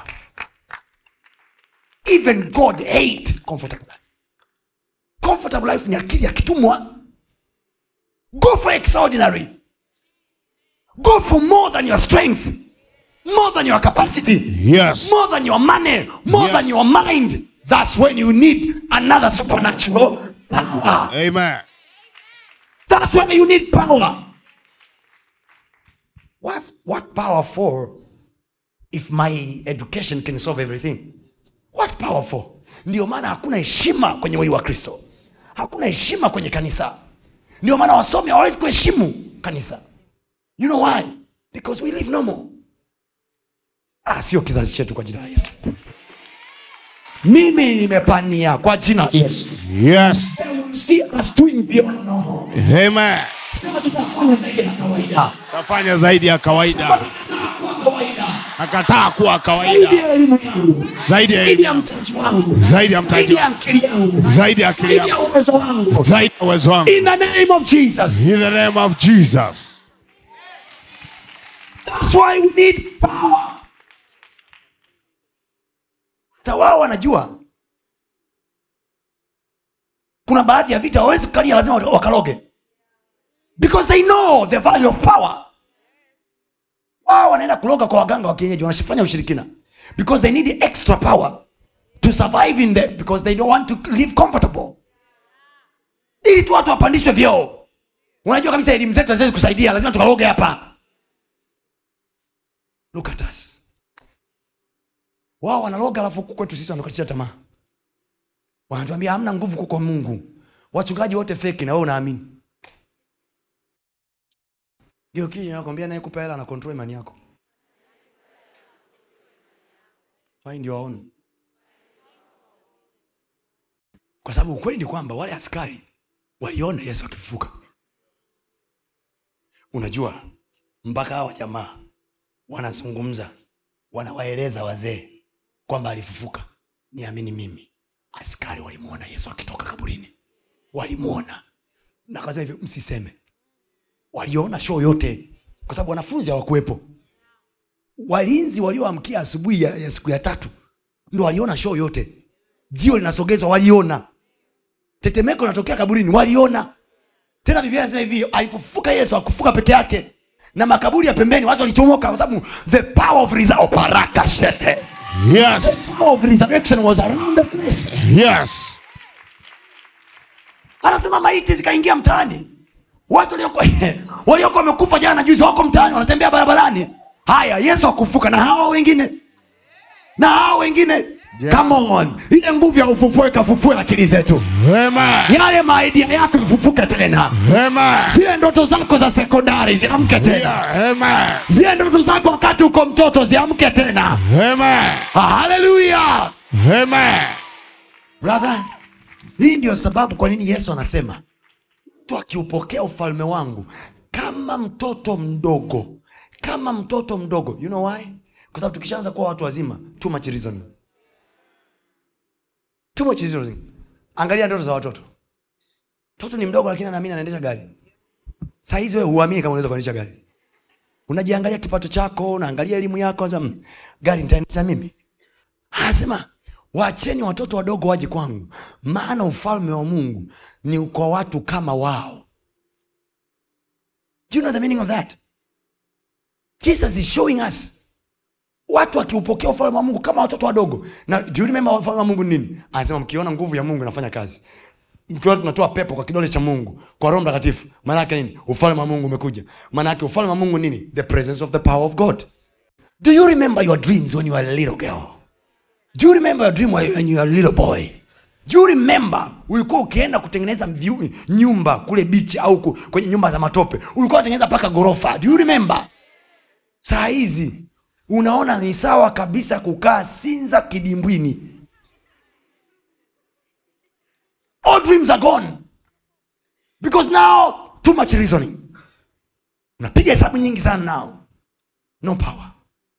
Speaker 2: even god hate comfortable life comfortable life ni akili ya kitumwa go for extraordinary go for more than your strength more than your capacity
Speaker 3: Yes.
Speaker 2: more than your money more
Speaker 3: Yes.
Speaker 2: than your mind that's when you need another supernatural power.
Speaker 3: Amen.
Speaker 2: that's when you need power What's, what power for if my education can solve everything what power for ndio maana hakuna heshima kwenye mwili wa kristo hakuna heshima kwenye kanisa ndio maana wasomi hawawezi kuheshimu kanisa you know why because we live normal ah, sio kizazi chetu kwa jina la yesu mimi nimepania kwa jina la yesu
Speaker 3: Yes.
Speaker 2: see us doing beyond normal
Speaker 3: Amen.
Speaker 4: sema tutafanya zaidi ya kawaida
Speaker 3: tafanya zaidi ya kawaida
Speaker 4: kawaida
Speaker 3: nakataa kuwa kawaida
Speaker 4: zaidi ya elimu yangu
Speaker 3: Zaidi ya
Speaker 4: zaidi ya
Speaker 3: elimu.
Speaker 4: mtaji wangu
Speaker 3: Zaidi ya mtaji
Speaker 4: zaidi ya akili yangu
Speaker 3: Zaidi ya akili
Speaker 4: zaidi ya
Speaker 3: yangu.
Speaker 4: uwezo wangu
Speaker 3: zaidi ya uwezo wangu
Speaker 4: in the name of Jesus
Speaker 3: in the name of jesus
Speaker 4: that's why we need power
Speaker 2: hata wao wanajua kuna baadhi ya vita hawawezi kukalia lazima wakaloge because they know the value of power wao wanaenda kuloga kwa waganga wa kienyeji wanafanya ushirikina because they need extra power to survive in the because they don't want to live comfortable ili tu watu wapandishwe vyeo unajua kabisa elimu zetu haziwezi kusaidia lazima tukaloge hapa look at us wao wanaloga alafu huku kwetu sisi wanakatisha tamaa wanatuambia hamna nguvu kuko mungu wachungaji wote feki na wewe unaamini hiyo kii nakwambia naye kupa hela na control imani yako find your own kwa sababu ukweli ni kwamba wale askari waliona yesu akifufuka unajua mpaka hawa jamaa wanazungumza wanawaeleza wazee kwamba alifufuka niamini mimi askari walimwona yesu akitoka kaburini walimwona na kasema hivyo msiseme waliona show yote kwa sababu wanafunzi hawakuwepo walinzi walioamkia asubuhi ya, ya siku ya tatu ndo waliona show yote jio linasogezwa waliona tetemeko linatokea kaburini waliona tena biblia inasema hivi alipofufuka yesu akufuka peke yake na makaburi ya pembeni watu walichomoka kwa sababu the power of resa- oparaka shete
Speaker 3: yes
Speaker 2: power of resurrection was around the place
Speaker 3: yes
Speaker 2: anasema maiti zikaingia mtaani watu waliokuwa waliokuwa wamekufa jana juzi wako mtaani wanatembea barabarani haya yesu akufuka na hao wengine na hao wengine
Speaker 3: Yeah.
Speaker 2: come on ile nguvu ya ufufue ikafufue akili zetu
Speaker 3: amen
Speaker 2: yale maidia yako ifufuke tena
Speaker 3: amen
Speaker 2: zile ndoto zako za sekondari ziamke tena
Speaker 3: yeah, amen
Speaker 2: zile ndoto zako wakati uko mtoto ziamke tena
Speaker 3: amen
Speaker 2: haleluya
Speaker 3: amen
Speaker 2: brother hii ndio sababu kwa nini yesu anasema mtu akiupokea ufalme wangu kama mtoto mdogo kama mtoto mdogo you know why kwa sababu tukishaanza kuwa watu wazima too much reasoning too much reasoning angalia ndoto za watoto mtoto ni mdogo lakini anaamini anaendesha gari saa hizi wewe huamini kama unaweza kuendesha gari unajiangalia kipato chako unaangalia elimu yako sasa mm, gari nitaendesha mimi anasema wacheni watoto wadogo waje kwangu maana ufalme wa mungu ni kwa watu kama wao do you know the meaning of that jesus is showing us watu wakiupokea ufalme wa mungu kama watoto wadogo na do you remember ufalme wa mungu ni nini anasema mkiona nguvu ya mungu inafanya kazi mkiona tunatoa pepo kwa kidole cha mungu kwa roho mtakatifu maana yake nini ufalme wa mungu umekuja maana yake ufalme wa mungu nini the presence of the power of god do you remember your dreams when you were a little girl do you remember your dream when you were a little boy do you remember ulikuwa ukienda kutengeneza vyu- nyumba kule bichi au ku- kwenye nyumba za matope ulikuwa unatengeneza mpaka ghorofa do you remember saa hizi unaona ni sawa kabisa kukaa sinza kidimbwini all dreams are gone because now too much reasoning unapiga hesabu nyingi sana now no power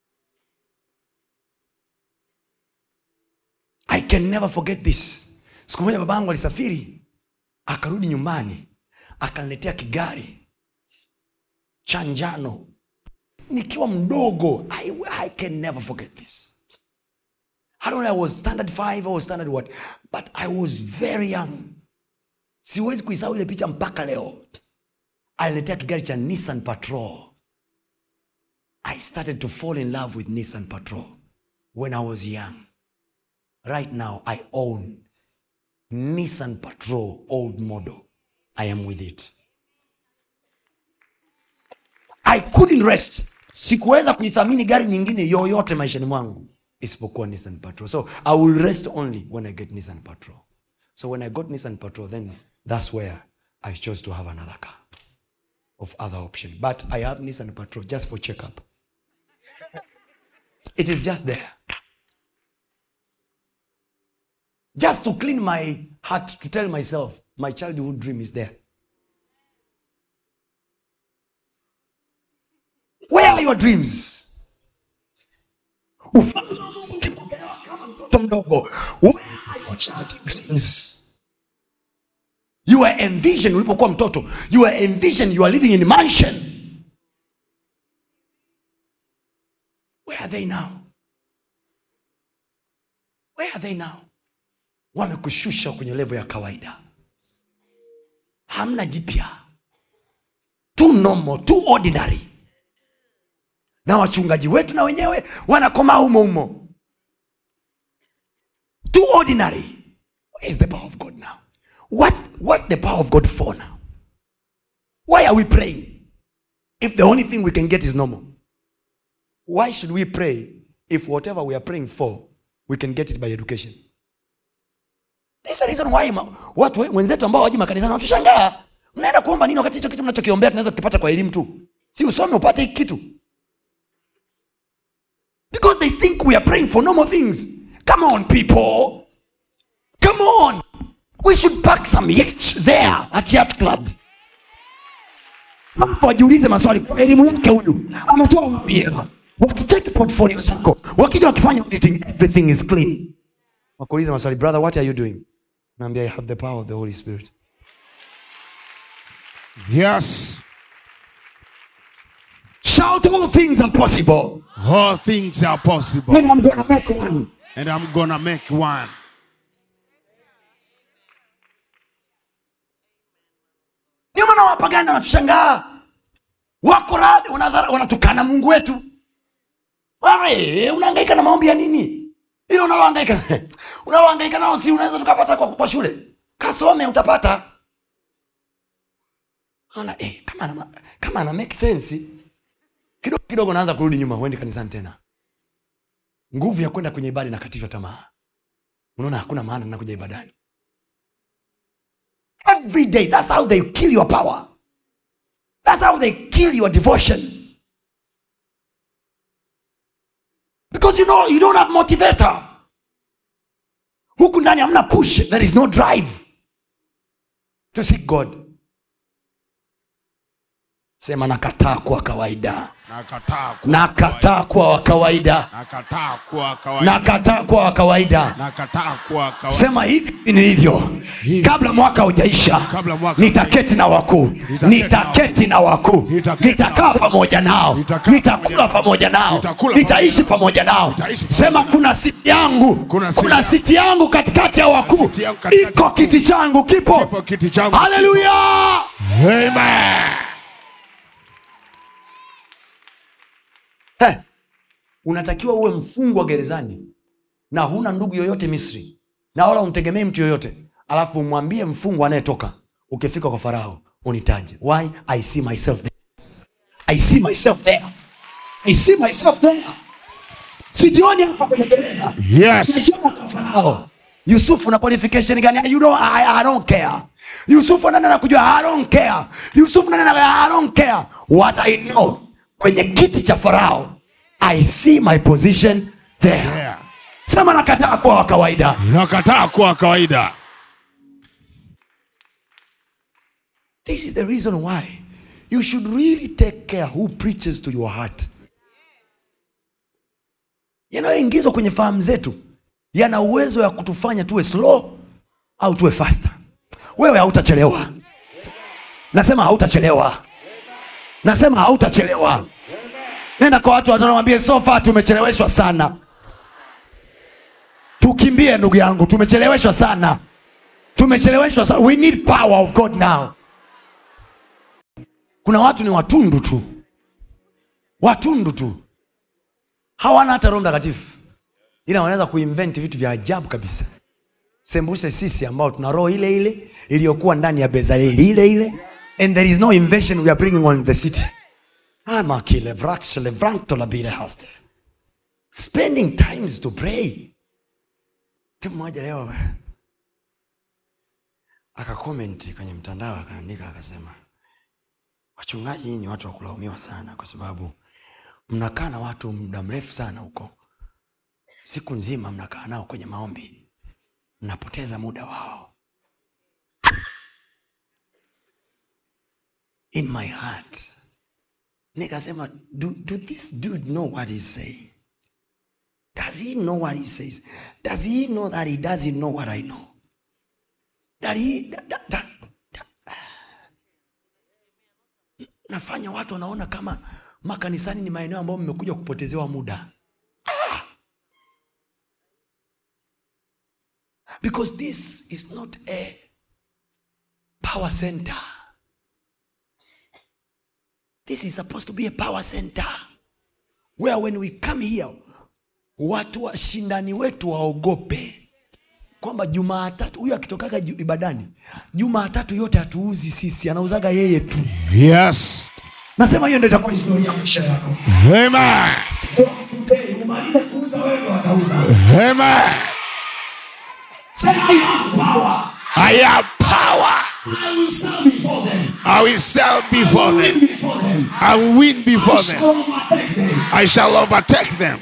Speaker 2: i can never forget this siku moja babangu alisafiri akarudi nyumbani akaniletea kigari cha njano nikiwa mdogo I, I can never forget this I don't know, I was standard five, I was standard what, but I was very young. Siwezi kuisahau ile picha mpaka leo. Aliniletea kigari cha Nissan Patrol. I started to fall in love with Nissan Patrol when I was young. Right now, I own Nissan Patrol old model. I am with it. I couldn't rest. Sikuweza kuithamini gari nyingine yoyote maishani mwangu isipokuwa Nissan Patrol. So I will rest only when I get Nissan Patrol. So when I got Nissan Patrol, then that's where I chose to have another car of other option. But I have Nissan Patrol just for checkup. It is just there. Just to clean my heart, to tell myself my childhood dream is there. are your dreams ufalme wa mungu ukipokelewa kama mtoto mdogo Where are your childhood dreams? you were envision ulipokuwa mtoto you were envision you are living in mansion where are they now where are they now wamekushusha kwenye levo ya kawaida hamna jipya too normal too ordinary na wachungaji wetu na wenyewe wanakomaa humo humo too ordinary where is the power of god now what what the power of god for now why are we praying if the only thing we can get is normal why should we pray if whatever we are praying for we can get it by education This is the reason why ma, watu we- wenzetu ambao waji makanisani wanatushangaa mnaenda kuomba nini wakati hicho kitu mnachokiombea tunaweza kukipata kwa elimu tu si usome upate hiki kitu because they think we are praying for normal things come on people come on we should pack some yacht there at yacht club alafu wajiulize maswali kwa elimu yake huyu ametoa wapi hela wakicheki portfolio zako wakija wakifanya auditing everything is clean wakuuliza maswali brother what are you doing naambia i have the power of the holy spirit
Speaker 3: Yes.
Speaker 2: shout all things are possible
Speaker 3: All things are possible.
Speaker 2: and i'm gonna make one
Speaker 3: And I'm gonna make one.
Speaker 2: ndio maana wapagani wanatushangaa wako radhi wanadhara- wanatukana mungu wetu Wale, unahangaika na maombi ya nini hilo unalohangaika unalohangaika nao si unaweza tukapata kwa, kwa shule kasome utapata Ona, eh, kama ana, ma- kama ana make sense kidogo kidogo naanza kurudi nyuma huendi kanisani tena nguvu ya kwenda kwenye ibada inakatisha tamaa unaona hakuna maana nakuja ibadani every day that's how they kill your power that's how they kill your devotion because you know you don't have motivator huku ndani hamna push there is no drive to seek god sema nakataa kuwa kawaida
Speaker 3: Nakataa kuwa
Speaker 2: nakataa kuwa wa kawaida
Speaker 3: Nakataa kuwa kawaida.
Speaker 2: nakataa kuwa wa kawaida
Speaker 3: Nakataa kuwa kawaida.
Speaker 2: sema hivi ni hivyo kabla mwaka hujaisha
Speaker 3: Kabla mwaka
Speaker 2: nitaketi na wakuu nitaketi na wakuu
Speaker 3: Nitaketi
Speaker 2: nitakaa pamoja nao
Speaker 3: Nitakaa
Speaker 2: nitakula pamoja nao
Speaker 3: Nitakula
Speaker 2: nitaishi pamoja nao
Speaker 3: Nitaishi
Speaker 2: sema kuna siti yangu
Speaker 3: Kuna siti
Speaker 2: kuna
Speaker 3: yangu.
Speaker 2: siti yangu katikati ya wakuu
Speaker 3: siti yangu katikati ya
Speaker 2: iko
Speaker 3: wakuu.
Speaker 2: kiti changu kipo
Speaker 3: Kipo kiti changu.
Speaker 2: haleluya
Speaker 3: Amen.
Speaker 2: Hey, unatakiwa uwe mfungwa gerezani na huna ndugu yoyote misri na wala umtegemee mtu yoyote alafu umwambie mfungwa anayetoka ukifika kwa farao unitaje why i see myself there i see myself there i see myself there sijioni hapa kwenye gereza
Speaker 3: Yes.
Speaker 2: Najiona kwa farao yusufu na qualification gani you don't, I, I don't care yusufu nani anakujua i don't care yusufu nani anakujua i don't care what i know kwenye kiti cha farao i see my position there
Speaker 3: Yeah.
Speaker 2: sema nakataa kuwa wa kawaida
Speaker 3: Nakataa kuwa kawaida.
Speaker 2: this is the reason why you should really take care who preaches to your heart yanayoingizwa kwenye fahamu zetu yana uwezo ya kutufanya tuwe slow au tuwe faster wewe hautachelewa nasema hautachelewa nasema hautachelewa nenda kwa watu watanawambie sofa tumecheleweshwa sana tukimbie ndugu yangu tumecheleweshwa sana tumecheleweshwa sana we need power of god now kuna watu ni watundu tu watundu tu hawana hata roho mtakatifu ila wanaweza kuinvent vitu vya ajabu kabisa sembuse sisi ambao tuna roho ile ile iliyokuwa ndani ya bezaleli ile ile and there is no invention we are bringing on the city amakilevrakshelevrantolabile spending times to pray mtu mmoja leo akakomenti kwenye mtandao akaandika akasema wachungaji nyinyi ni watu wa kulaumiwa sana kwa sababu mnakaa na watu muda mrefu sana huko siku nzima mnakaa nao kwenye maombi mnapoteza muda wao in my heart nikasema do, do this dude know what he's saying does he know what he says does he know that he doesn't know what i know that he that, that, does, that, nafanya watu wanaona kama makanisani ni maeneo ambayo mmekuja kupotezewa muda Ah! because this is not a power center this is supposed to be a power center where when we come here watu washindani wetu waogope kwamba jumaatatu huyu akitokaga ju- ibadani jumaatatu yote hatuuzi sisi anauzaga yeye tu
Speaker 3: Yes.
Speaker 2: nasema hiyo ndo itakuwa historia ya maisha yako
Speaker 3: Amen.
Speaker 4: Today, umalize kuuza wewe watauza.
Speaker 3: Amen.
Speaker 4: Sema I have power.
Speaker 3: I have power.
Speaker 4: I will sell before them.
Speaker 3: I will sell before
Speaker 4: Win
Speaker 3: them.
Speaker 4: before them.
Speaker 3: I will win
Speaker 4: I
Speaker 3: before
Speaker 4: shall
Speaker 3: them.
Speaker 4: overtake them.
Speaker 3: I shall overtake them.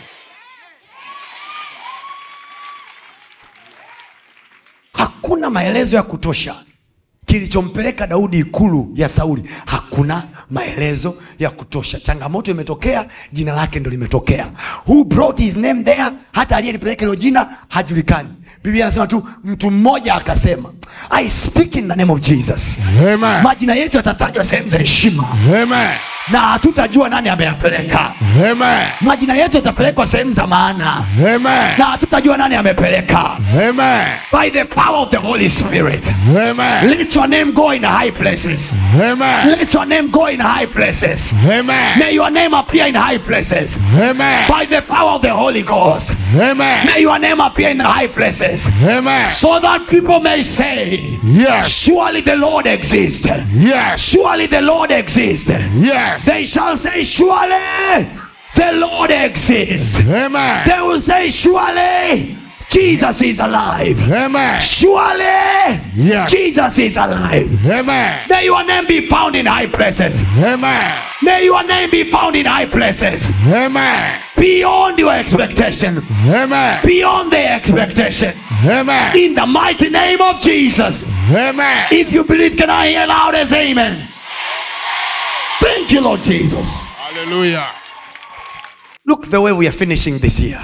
Speaker 2: hakuna maelezo ya kutosha kilichompeleka daudi ikulu ya sauli hakuna maelezo ya kutosha changamoto imetokea jina lake ndo limetokea who brought his name there hata aliyelipeleka hilo jina hajulikani biblia anasema tu mtu mmoja akasema i speak in the name of jesus
Speaker 3: Amen.
Speaker 2: majina yetu yatatajwa sehemu za heshima
Speaker 3: Amen.
Speaker 2: na hatutajua nani ameyapeleka
Speaker 3: Amen.
Speaker 2: majina yetu yatapelekwa sehemu za maana
Speaker 3: Amen.
Speaker 2: na hatutajua nani amepeleka
Speaker 3: Amen.
Speaker 2: by the power of the holy spirit
Speaker 3: Amen.
Speaker 2: let your name go in high places
Speaker 3: Amen.
Speaker 2: let your name go in high places
Speaker 3: Amen.
Speaker 2: may your name appear in high places
Speaker 3: Amen.
Speaker 2: by the power of the holy ghost
Speaker 3: Amen.
Speaker 2: may your name appear in the high places
Speaker 3: Amen.
Speaker 2: so that people may say
Speaker 3: Yes.
Speaker 2: surely the lord exists
Speaker 3: Yes.
Speaker 2: surely the lord exists
Speaker 3: Yes.
Speaker 2: they shall say surely the lord exists
Speaker 3: Amen.
Speaker 2: they will say surely jesus is alive
Speaker 3: Amen.
Speaker 2: surely
Speaker 3: Yes.
Speaker 2: jesus is alive
Speaker 3: Amen.
Speaker 2: may your name be found in high places
Speaker 3: Amen.
Speaker 2: may your name be found in high places
Speaker 3: Amen.
Speaker 2: beyond your expectation
Speaker 3: Amen.
Speaker 2: beyond their expectation
Speaker 3: Amen.
Speaker 2: in the mighty name of jesus
Speaker 3: Amen.
Speaker 2: if you believe can i hear loud as amen thank you lord jesus
Speaker 3: Hallelujah.
Speaker 2: look the way we are finishing this year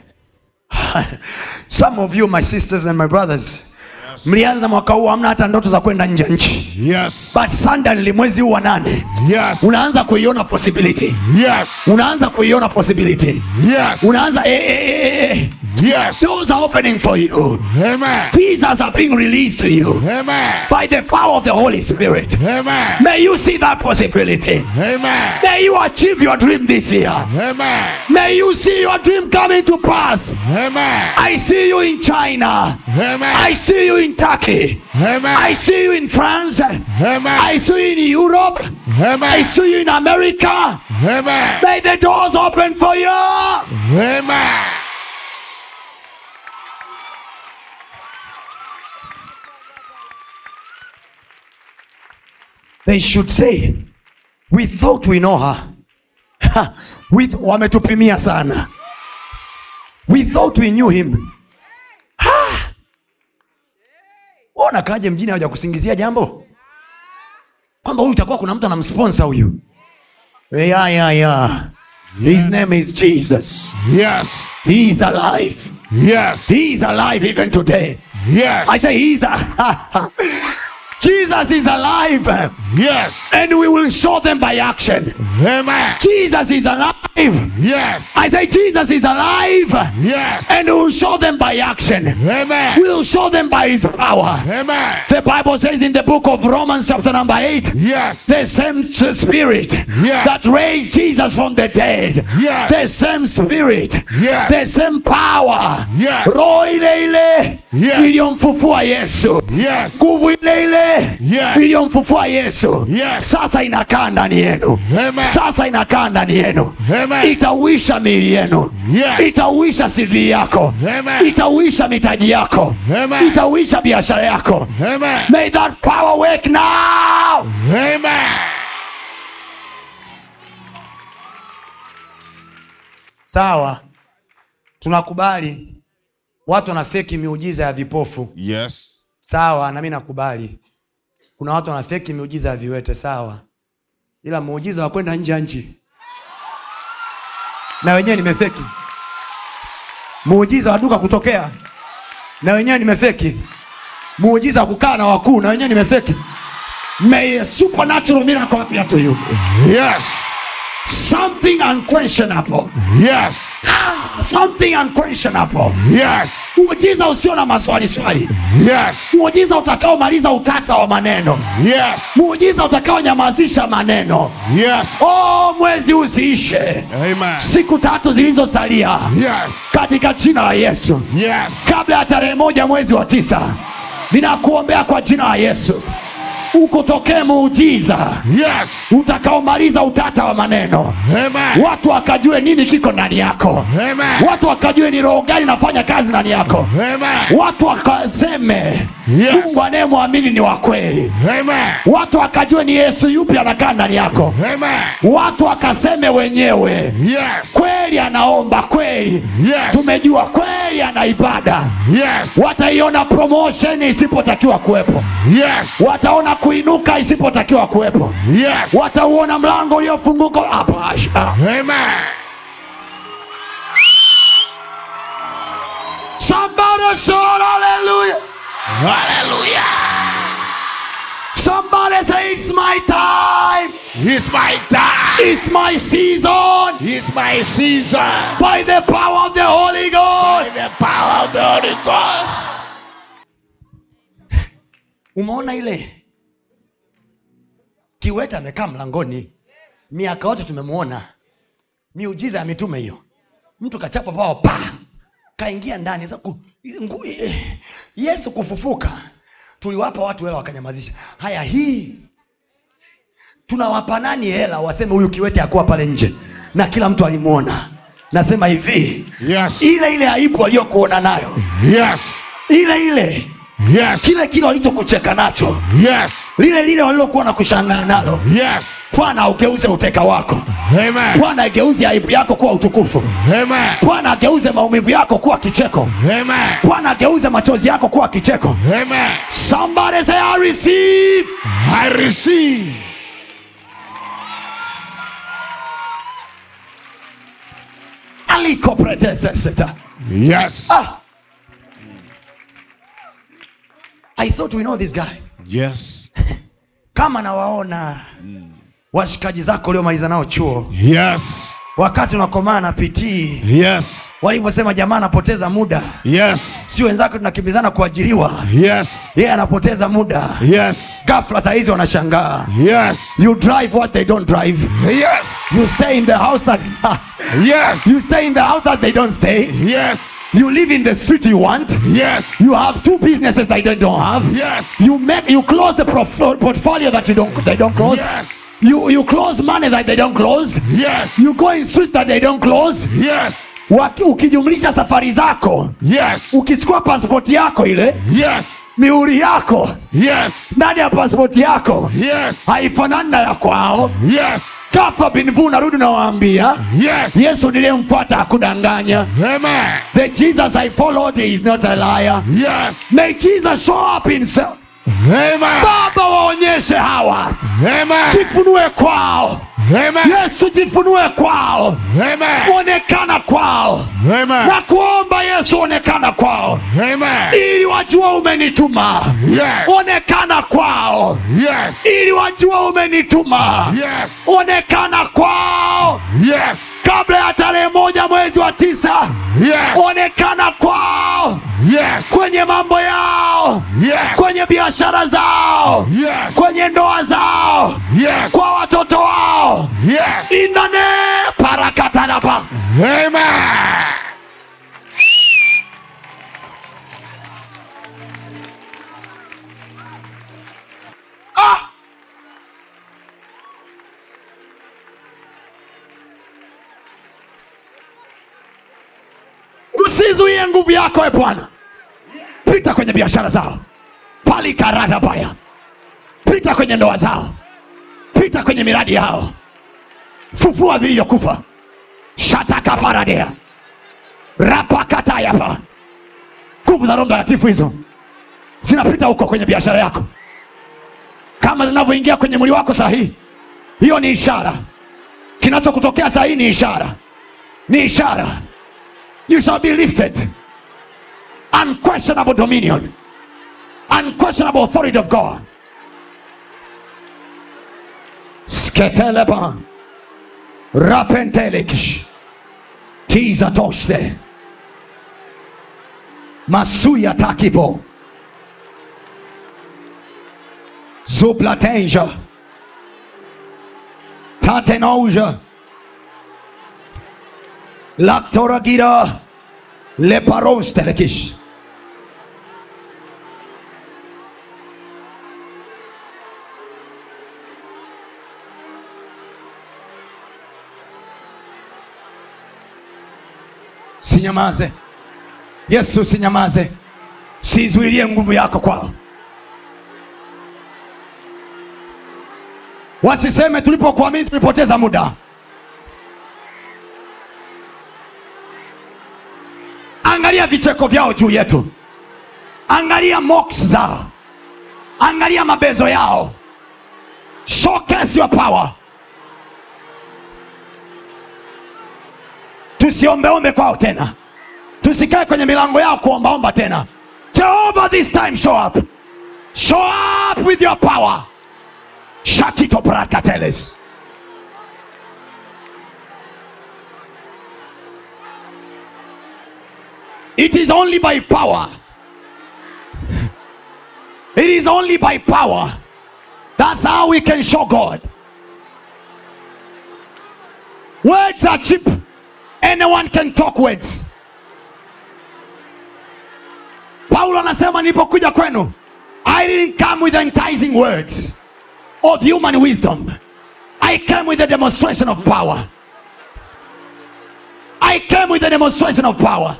Speaker 2: some of you my sisters and my brothers mlianza mwaka huu hamna hata ndoto za kwenda nje ya nchi
Speaker 3: Yes.
Speaker 2: but suddenly mwezi huu wa nane
Speaker 3: Yes.
Speaker 2: unaanza kuiona possibility
Speaker 3: Yes.
Speaker 2: unaanza kuiona possibility
Speaker 3: Yes.
Speaker 2: unaanza eh, eh, eh, eh.
Speaker 3: Yes.
Speaker 2: doors are opening for you
Speaker 3: Amen.
Speaker 2: visas are being released to you
Speaker 3: Amen.
Speaker 2: by the power of the holy spirit
Speaker 3: Amen.
Speaker 2: may you see that possibility
Speaker 3: Amen.
Speaker 2: may you achieve your dream this year
Speaker 3: Amen.
Speaker 2: may you see your dream coming to pass
Speaker 3: Amen.
Speaker 2: i see you in china
Speaker 3: Amen.
Speaker 2: i see you in turkey
Speaker 3: Amen.
Speaker 2: i see you in france
Speaker 3: Amen.
Speaker 2: i see you in europe i
Speaker 3: Amen.
Speaker 2: see you in america
Speaker 3: Amen.
Speaker 2: may the doors open for you
Speaker 3: Amen.
Speaker 2: they should say we thought we know her Ha, we th- wametupimia sana we thought we knew him Ha! Wewe unakaaje mjini haja kusingizia jambo kwamba huyu itakuwa kuna mtu anamsponsor huyu yeah, yeah, yeah. his name is jesus
Speaker 3: Yes.
Speaker 2: he is alive
Speaker 3: Yes.
Speaker 2: he is alive even today i
Speaker 3: Yes.
Speaker 2: say he's a- jesus is alive
Speaker 3: Yes.
Speaker 2: and we will show them by action.
Speaker 3: Amen.
Speaker 2: Jesus is alive.
Speaker 3: Yes.
Speaker 2: I say Jesus is alive
Speaker 3: Yes.
Speaker 2: and we will show them by action.
Speaker 3: Amen.
Speaker 2: We'll show them by his power.
Speaker 3: Amen.
Speaker 2: The Bible says in the book of Romans, chapter number 8,
Speaker 3: Yes.
Speaker 2: the same s- spirit
Speaker 3: Yes.
Speaker 2: that raised Jesus from the dead,
Speaker 3: Yes.
Speaker 2: the same spirit,
Speaker 3: Yes.
Speaker 2: the same power,
Speaker 3: Yes.
Speaker 2: roho ile ile
Speaker 3: Yes.
Speaker 2: iliyomfufua Yesu,
Speaker 3: Yes.
Speaker 2: nguvu ile ile
Speaker 3: Yes.
Speaker 2: iliyomfufua Yesu
Speaker 3: Yes.
Speaker 2: sasa inakaa ndani yenu
Speaker 3: Amen.
Speaker 2: sasa inakaa ndani yenu
Speaker 3: Amen.
Speaker 2: itauisha miili yenu
Speaker 3: Yes.
Speaker 2: itauisha CV yako
Speaker 3: Amen.
Speaker 2: itauisha mitaji yako
Speaker 3: Amen.
Speaker 2: itauisha biashara yako
Speaker 3: Amen.
Speaker 2: may that power work now
Speaker 3: Amen.
Speaker 2: sawa tunakubali watu wanafeki miujiza ya vipofu
Speaker 3: Yes.
Speaker 2: sawa nami nakubali kuna watu wanafeki miujiza ya viwete sawa ila muujiza wa kwenda nje ya nchi na wenyewe nimefeki muujiza wa duka kutokea na wenyewe nimefeki muujiza wa kukaa na wakuu na wenyewe nimefeki may a supernatural miracle appear to you
Speaker 3: Yes.
Speaker 2: something unquestionable
Speaker 3: Yes.
Speaker 2: ah, something unquestionable
Speaker 3: Yes.
Speaker 2: muujiza usio na maswali swali
Speaker 3: Yes.
Speaker 2: muujiza utakaomaliza utata wa maneno
Speaker 3: Yes.
Speaker 2: muujiza utakaonyamazisha maneno
Speaker 3: Yes.
Speaker 2: oh, mwezi usiishe
Speaker 3: Amen.
Speaker 2: siku tatu zilizosalia
Speaker 3: Yes.
Speaker 2: katika jina la yesu
Speaker 3: Yes.
Speaker 2: kabla ya tarehe moja mwezi wa tisa ninakuombea kwa jina la yesu ukutokee muujiza
Speaker 3: Yes.
Speaker 2: utakaomaliza utata wa maneno
Speaker 3: Amen.
Speaker 2: watu wakajue nini kiko ndani yako
Speaker 3: Amen.
Speaker 2: watu wakajue ni roho gani inafanya kazi ndani yako
Speaker 3: Amen.
Speaker 2: watu wakaseme
Speaker 3: Yes.
Speaker 2: mungu anayemwamini ni wa kweli
Speaker 3: Amen.
Speaker 2: watu wakajue ni yesu yupi anakaa ndani yako
Speaker 3: Amen.
Speaker 2: watu wakaseme wenyewe
Speaker 3: Yes.
Speaker 2: kweli anaomba kweli
Speaker 3: Yes.
Speaker 2: tumejua kweli ana ibada
Speaker 3: Yes.
Speaker 2: wataiona promotion isipotakiwa kuwepo
Speaker 3: Yes.
Speaker 2: wataona kuinuka isipotakiwa kuwepo
Speaker 3: Yes.
Speaker 2: watauona mlango uliofunguka hapa ah.
Speaker 3: Amen.
Speaker 2: somebody shout hallelujah
Speaker 3: Hallelujah.
Speaker 2: somebody say it's my time
Speaker 3: It's my time.
Speaker 2: it's my season
Speaker 3: It's my season.
Speaker 2: by the power of the holy
Speaker 3: By
Speaker 2: ghost
Speaker 3: the power of the Holy Ghost.
Speaker 2: umeona ile kiwete amekaa mlangoni miaka yote tumemwona miujiza ya mitume hiyo mtu kachapa pao pa kaingia ndani Sasa ku, ngu, eh, yesu kufufuka tuliwapa watu hela wakanyamazisha haya hii tunawapa nani hela waseme huyu kiwete akuwa pale nje na kila mtu alimwona nasema hivi
Speaker 3: Yes.
Speaker 2: ile ile aibu aliyokuona nayo
Speaker 3: Yes.
Speaker 2: ile ile
Speaker 3: Yes.
Speaker 2: kile kile walichokucheka nacho
Speaker 3: Yes.
Speaker 2: lile lile walilokuwa na kushangaa nalo
Speaker 3: Yes.
Speaker 2: bwana ugeuze uteka wako
Speaker 3: Amen.
Speaker 2: bwana ageuze aibu yako kuwa utukufu
Speaker 3: Amen.
Speaker 2: bwana ageuze maumivu yako kuwa kicheko
Speaker 3: Amen.
Speaker 2: bwana ageuze machozi yako kuwa kicheko
Speaker 3: Amen.
Speaker 2: somebody say i receive
Speaker 3: I receive.
Speaker 2: aliko preteseta
Speaker 3: Yes.
Speaker 2: ah. i thought we know this guy
Speaker 3: Yes.
Speaker 2: kama nawaona washikaji zako uliomaliza nao chuo
Speaker 3: Yes.
Speaker 2: wakati unakomaa na pitii
Speaker 3: Yes.
Speaker 2: walivyosema jamaa anapoteza muda
Speaker 3: Yes.
Speaker 2: si wenzake tunakimbizana kuajiriwa
Speaker 3: Yes.
Speaker 2: yeye anapoteza muda
Speaker 3: Yes.
Speaker 2: gafla sahizi wanashangaa
Speaker 3: Yes.
Speaker 2: you drive what they don't drive
Speaker 3: Yes.
Speaker 2: you stay in the house that
Speaker 3: Yes.
Speaker 2: you stay in the house that they don't stay
Speaker 3: Yes.
Speaker 2: you live in the street you want
Speaker 3: Yes.
Speaker 2: you have two businesses that they don't have
Speaker 3: Yes.
Speaker 2: you make you close the prof- portfolio that you don't they don't close
Speaker 3: Yes.
Speaker 2: you you close money that they don't close
Speaker 3: Yes.
Speaker 2: you go in street that they don't close
Speaker 3: Yes.
Speaker 2: Waki, ukijumlisha safari zako
Speaker 3: Yes.
Speaker 2: ukichukua pasipoti yako ile
Speaker 3: Yes.
Speaker 2: mihuri yako
Speaker 3: Yes.
Speaker 2: ndani ya pasipoti yako
Speaker 3: Yes.
Speaker 2: haifanani na ya kwao
Speaker 3: Yes.
Speaker 2: kafa binvu narudi nawaambia
Speaker 3: Yes.
Speaker 2: yesu niliyemfuata hakudanganya
Speaker 3: Amen.
Speaker 2: the jesus i followed is not a liar
Speaker 3: Yes.
Speaker 2: may jesus show up himself
Speaker 3: Amen.
Speaker 2: baba waonyeshe hawa
Speaker 3: Amen.
Speaker 2: jifunue kwao
Speaker 3: Amen.
Speaker 2: yesu jifunue kwao
Speaker 3: Amen.
Speaker 2: onekana kwao
Speaker 3: Amen.
Speaker 2: na kuomba yesu onekana kwao
Speaker 3: Amen.
Speaker 2: ili wajua umenituma
Speaker 3: Yes.
Speaker 2: onekana kwao
Speaker 3: Yes.
Speaker 2: ili wajua umenituma
Speaker 3: Yes.
Speaker 2: onekana kwao
Speaker 3: Yes.
Speaker 2: kabla ya tarehe moja mwezi wa tisa
Speaker 3: Yes.
Speaker 2: onekana kwao
Speaker 3: Yes.
Speaker 2: kwenye mambo yao
Speaker 3: Yes.
Speaker 2: kwenye biashara zao
Speaker 3: Yes.
Speaker 2: kwenye ndoa zao
Speaker 3: Yes.
Speaker 2: kwa watoto wao
Speaker 3: Yes.
Speaker 2: inane parakatanapa
Speaker 3: Amen.
Speaker 2: ah! usizuie nguvu yako e bwana pita kwenye biashara zao palikarada baya pita kwenye ndoa zao pita kwenye miradi yao fufua vilivyokufa shatakaparadea rapakatayapa nguvu za roho mtakatifu hizo zinapita huko kwenye biashara yako kama zinavyoingia kwenye mwili wako saa hii hiyo ni ishara kinachokutokea saa hii ni ishara
Speaker 5: ni ishara you shall be lifted unquestionable dominion unquestionable authority of god sketeleba rapentelekish tizatoshte masuya takipo zuplatenja tatenouja laktoragira leparostelekish sinyamaze yesu sinyamaze sizuilie nguvu yako kwao wasiseme tulipokuamini tulipoteza muda angalia vicheko vyao juu yetu angalia moks zao angalia mabezo yao showcase your power tusiombeombe kwao tena tusikae kwenye milango yao kuombaomba tena jehova this time show up show up with your power shakito prakateles it is only by power it is only by power that's how we can show god words are cheap anyone can talk words paulo anasema nilipokuja kwenu i didn't come with enticing words of human wisdom i came with a demonstration of power i came with a demonstration of power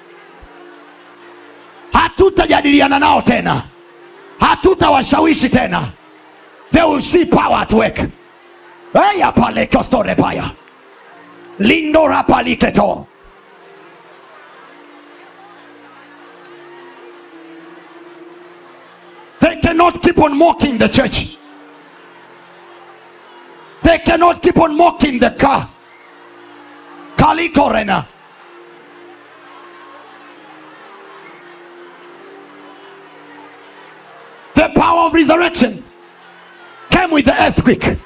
Speaker 5: hatutajadiliana nao tena hatutawashawishi tena they will see power at work eyapalekostorebaya lindorapaliketo They cannot keep on mocking the church. They cannot keep on mocking the car. Kalikorena. The power of resurrection came with the earthquake.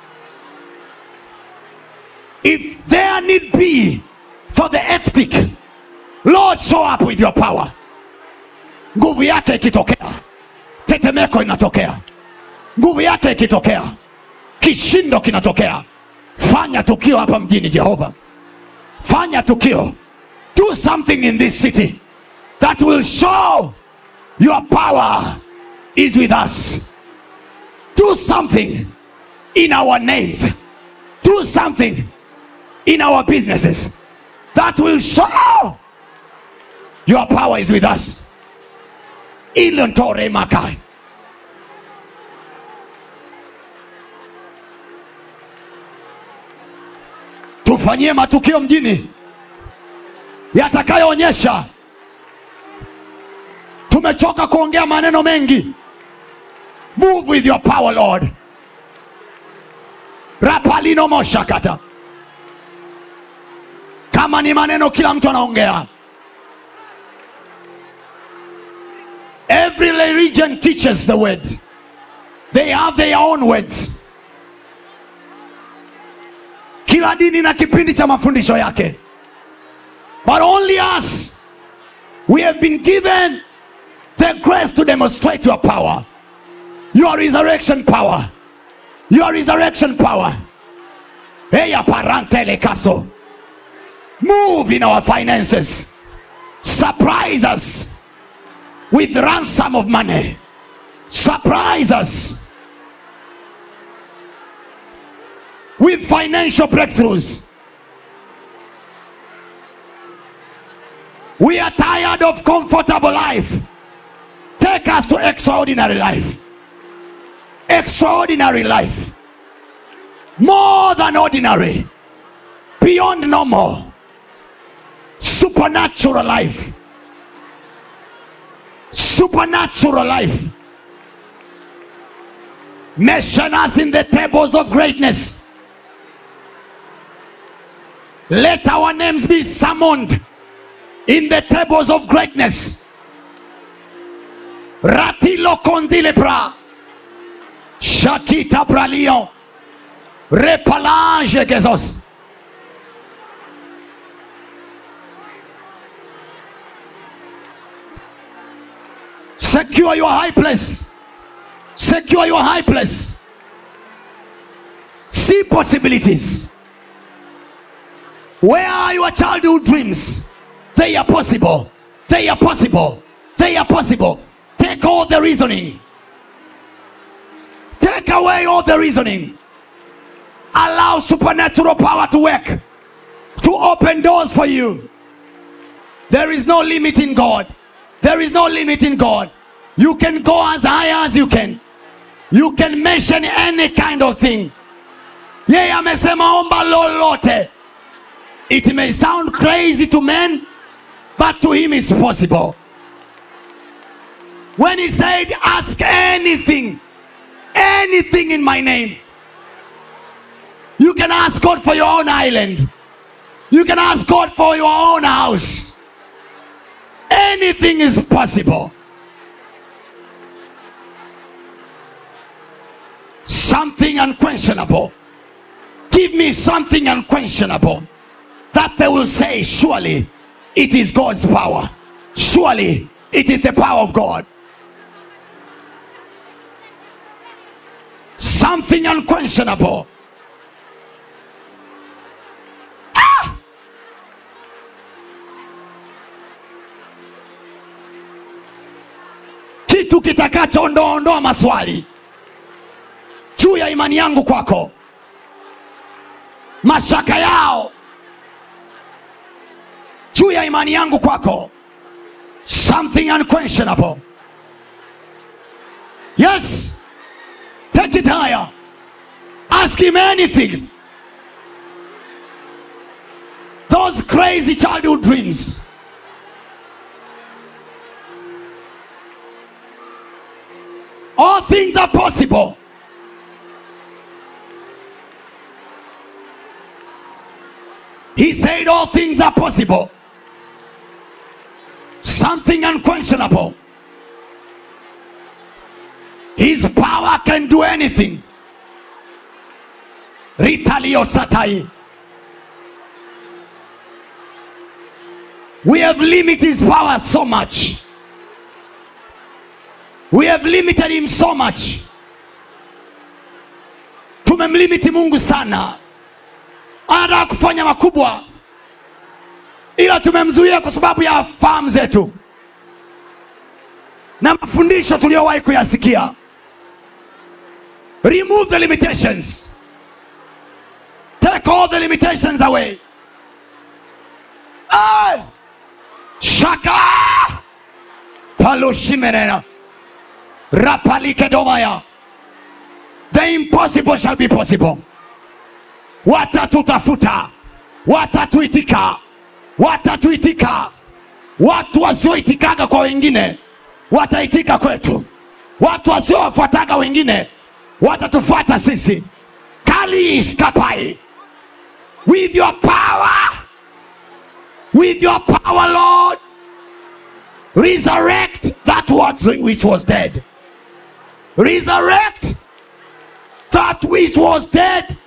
Speaker 5: If there need be for the earthquake, Lord, show up with your power. Nguvu yake ikitokea, tetemeko inatokea. Nguvu yake ikitokea, kishindo kinatokea. Fanya tukio hapa mjini Jehova, fanya tukio. Do something in this city that will show your power is with us. Do something in our names. Do something in our businesses that will show your power is with us. Ilontore makai. Tufanyie matukio mjini yatakayoonyesha tumechoka kuongea maneno mengi. Move with your power Lord. Rapalino moshakata. Kama ni maneno kila mtu anaongea. Every religion teaches the word. They have their own words. Kila dini na kipindi cha mafundisho yake. But only us we have been given the grace to demonstrate your power. Your resurrection power. Your resurrection power. Eya parantele caso. Move in our finances. Surprise us with ransom of money. Surprise us with financial breakthroughs. We are tired of comfortable life. Take us to extraordinary life. Extraordinary life. More than ordinary. Beyond normal. Supernatural life. Supernatural life. Mention us in the tables of greatness. let our names be summoned in the tables of greatness ratilo kondile pra shakita pralio repalage gezos secure your high place secure your high place see possibilities where are your childhood dreams they are possible they are possible they are possible take all the reasoning take away all the reasoning allow supernatural power to work to open doors for you there is no limit in god there is no limit in god you can go as high as you can you can mention any kind of thing yeye amesema omba lolote it may sound crazy to men but to him is possible when he said ask anything anything in my name you can ask god for your own island you can ask god for your own house anything is possible something unquestionable give me something unquestionable that they will say surely it is god's power surely it is the power of god something unquestionable Ah! kitu kitakachoondoaondoa maswali juu ya imani yangu kwako mashaka yao juu ya imani yangu kwako something unquestionable yes take it higher ask him anything those crazy childhood dreams all things are possible He said all things are possible. Something unquestionable. His power can do anything. Ritalio Satai. We have limited his power so much. We have limited him so much. Tumemlimiti Mungu sana. anataka kufanya makubwa ila tumemzuia kwa sababu ya fahamu zetu na mafundisho tuliyowahi kuyasikia remove the limitations take all the limitations away Ay! shaka palushimenena rapalikedomaya the impossible shall be possible watatutafuta watatuitika watatuitika watu wasioitikaga kwa wengine wataitika kwetu watu wasiowafuataga wengine watatufuata sisi kaliiskapai with your power with your power lord resurrect that what which was dead resurrect that which was dead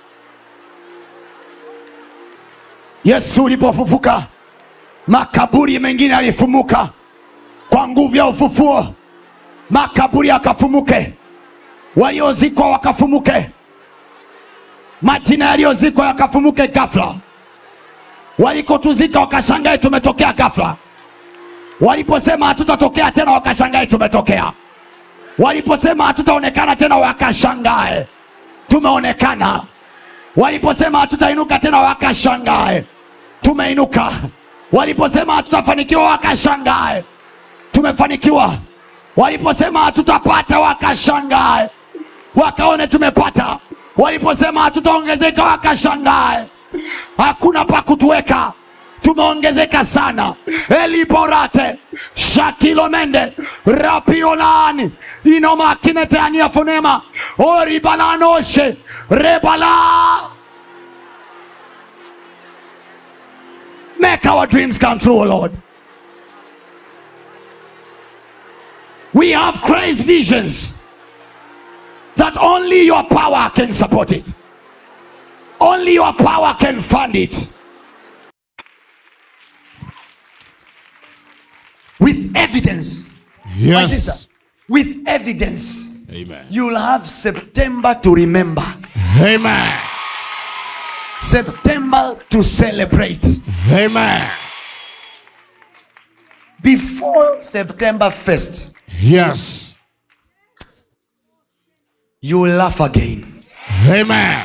Speaker 5: yesu ulipofufuka makaburi mengine yalifumuka kwa nguvu ya ufufuo makaburi yakafumuke waliozikwa wakafumuke majina yaliyozikwa yakafumuke ghafla walikotuzika wakashangae tumetokea ghafla waliposema hatutatokea tena wakashangae tumetokea waliposema hatutaonekana tena wakashangae tumeonekana waliposema hatutainuka tena wakashangae tumeinuka waliposema hatutafanikiwa wakashangae tumefanikiwa waliposema hatutapata wakashangae wakaone tumepata waliposema hatutaongezeka wakashangae hakuna pa kutuweka tumeongezeka sana eliborate shakilomende rapiolani inomakineteania fonema oribalanoshe rebala Make our dreams come true, O Lord. We have crazy visions that only your power can support it. Only your power can fund it.
Speaker 2: with evidence My
Speaker 3: Yes.
Speaker 2: sister, with evidence
Speaker 3: Amen.
Speaker 2: you'll have september to remember
Speaker 3: Amen.
Speaker 2: september to celebrate
Speaker 3: Amen.
Speaker 2: before september 1st
Speaker 3: Yes.
Speaker 2: you will laugh again
Speaker 3: Amen.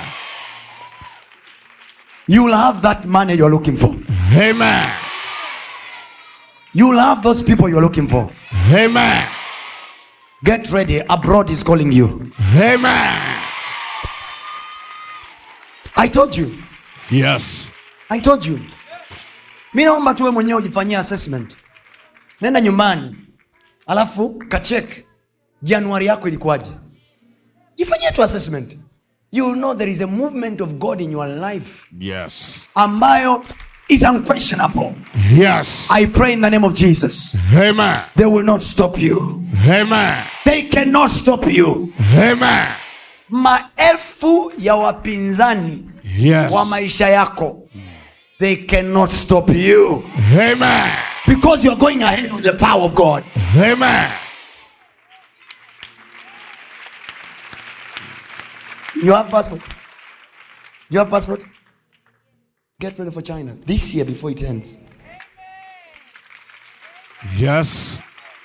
Speaker 2: you will have that money you're looking for
Speaker 3: Amen.
Speaker 2: you will have those people you're looking for
Speaker 3: Amen.
Speaker 2: get ready abroad is calling you
Speaker 3: Amen.
Speaker 2: i told you
Speaker 3: Yes.
Speaker 2: i told you mi naomba tuwe mwenyewe ujifanyia assessment nenda nyumbani alafu kachek januari yako ilikuwaje jifanyie tu assessment you will know there is a movement of god in your life
Speaker 3: Yes.
Speaker 2: ambayo is unquestionable
Speaker 3: Yes.
Speaker 2: i pray in the name of jesus
Speaker 3: Amen.
Speaker 2: they will not stop you
Speaker 3: Amen.
Speaker 2: they cannot stop you
Speaker 3: Amen.
Speaker 2: maelfu ya wapinzani
Speaker 3: Yes.
Speaker 2: wa maisha yako they cannot stop you
Speaker 3: Amen.
Speaker 2: because you are going ahead with the power of god
Speaker 3: Amen.
Speaker 2: you have passport you have passport get ready for china this year before it ends
Speaker 3: Yes.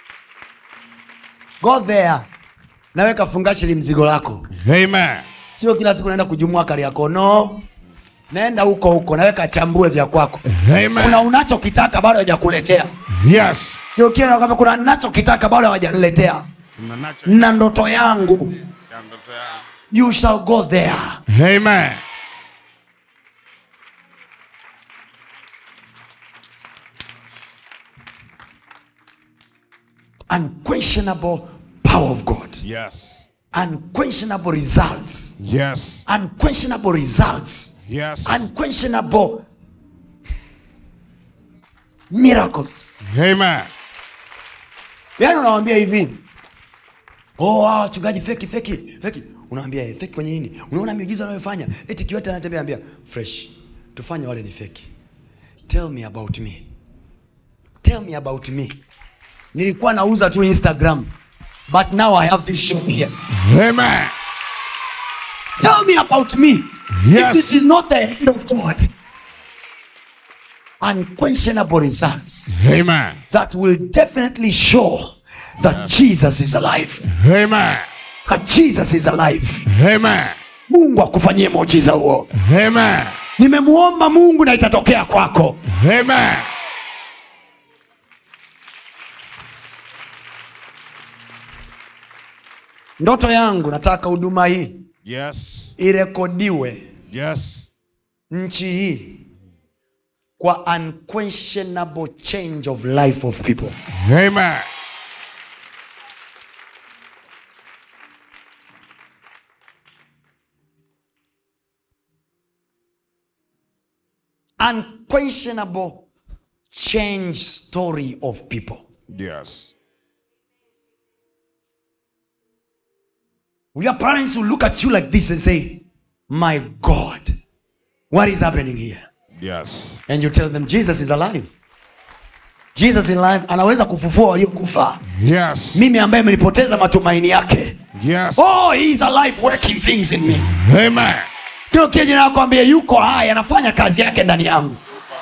Speaker 2: go there nawe kafungashili mzigo lako
Speaker 3: Amen.
Speaker 2: sio kila siku naenda kujumua kari yako no naenda huko huko nawe kachambue vya kwako kuna
Speaker 3: Amen.
Speaker 2: unachokitaka bado hawajakuletea
Speaker 3: Yes.
Speaker 2: Ndio kile nakwambia kuna nachokitaka bado hawajaniletea na ndoto yangu you shall go there
Speaker 3: Amen.
Speaker 2: unquestionable power of god
Speaker 3: Yes.
Speaker 2: unquestionable results
Speaker 3: Yes.
Speaker 2: unquestionable results
Speaker 3: Yes.
Speaker 2: unquestionable miracles
Speaker 3: Amen.
Speaker 2: yaani unawambia hivi oh, ah, wachungaji feki feki feki unawambia eh, feki kwenye nini unaona miujiza anayofanya eti kiwete anatembea ambia fresh tufanye wale ni feki tell me about me tell me about me nilikuwa nauza tu instagram but now i have this shop here
Speaker 3: Amen.
Speaker 2: tell me about me
Speaker 3: Yes.
Speaker 2: if it is not the hand of god unquestionable results
Speaker 3: Amen.
Speaker 2: that will definitely show that jesus is alive
Speaker 3: Amen.
Speaker 2: that jesus is alive
Speaker 3: Amen.
Speaker 2: mungu akufanyie muujiza huo
Speaker 3: Amen.
Speaker 2: nimemuomba mungu na itatokea kwako
Speaker 3: Amen.
Speaker 2: ndoto yangu nataka huduma hii
Speaker 3: Yes.
Speaker 2: irekodiwe
Speaker 3: Yes.
Speaker 2: nchi hii kwa unquestionable change of life of people
Speaker 3: Amen.
Speaker 2: unquestionable change story of people
Speaker 3: Yes.
Speaker 2: your parents will look at you like this and say my god what is happening here
Speaker 3: Yes.
Speaker 2: and you tell them jesus is alive jesus is alive anaweza kufufua waliokufa
Speaker 3: Yes.
Speaker 2: mimi ambaye mlipoteza matumaini yake
Speaker 3: Yes.
Speaker 2: oh he is alive working things in me
Speaker 3: Amen.
Speaker 2: kio kije nakwambia yuko hai anafanya kazi yake ndani yangu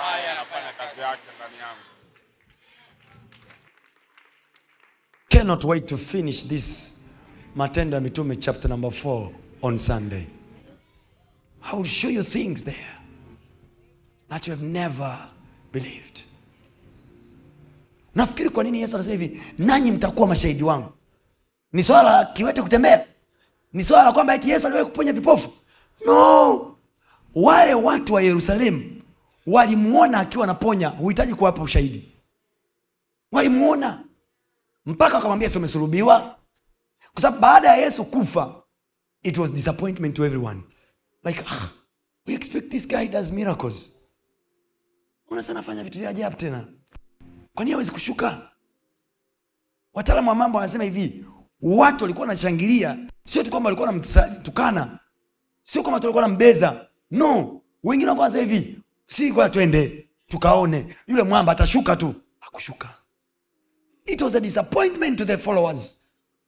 Speaker 2: cannot wait to finish this matendo ya mitume chapter number 4 on sunday i will show you things there that you have never believed nafikiri kwa nini yesu anasema hivi nanyi mtakuwa mashahidi wangu ni swala la kiwete kutembea ni swala la kwamba eti yesu aliwahi kuponya vipofu no wale watu wa yerusalemu walimuona akiwa anaponya huhitaji kuwapa ushahidi walimuona mpaka wakamwambia si umesulubiwa kwa sababu baada ya yesu kufa it was disappointment to everyone like ah, we expect this guy does miracles unasa nafanya vitu vya ajabu tena kwani hawezi kushuka wataalamu wa mambo wanasema hivi watu walikuwa wanashangilia sio tu kwamba walikuwa wanamtukana sio kwamba tu walikuwa wanambeza no wengine walikuwa wanasema hivi si kwa twende tukaone yule mwamba atashuka tu hakushuka it was a disappointment to the followers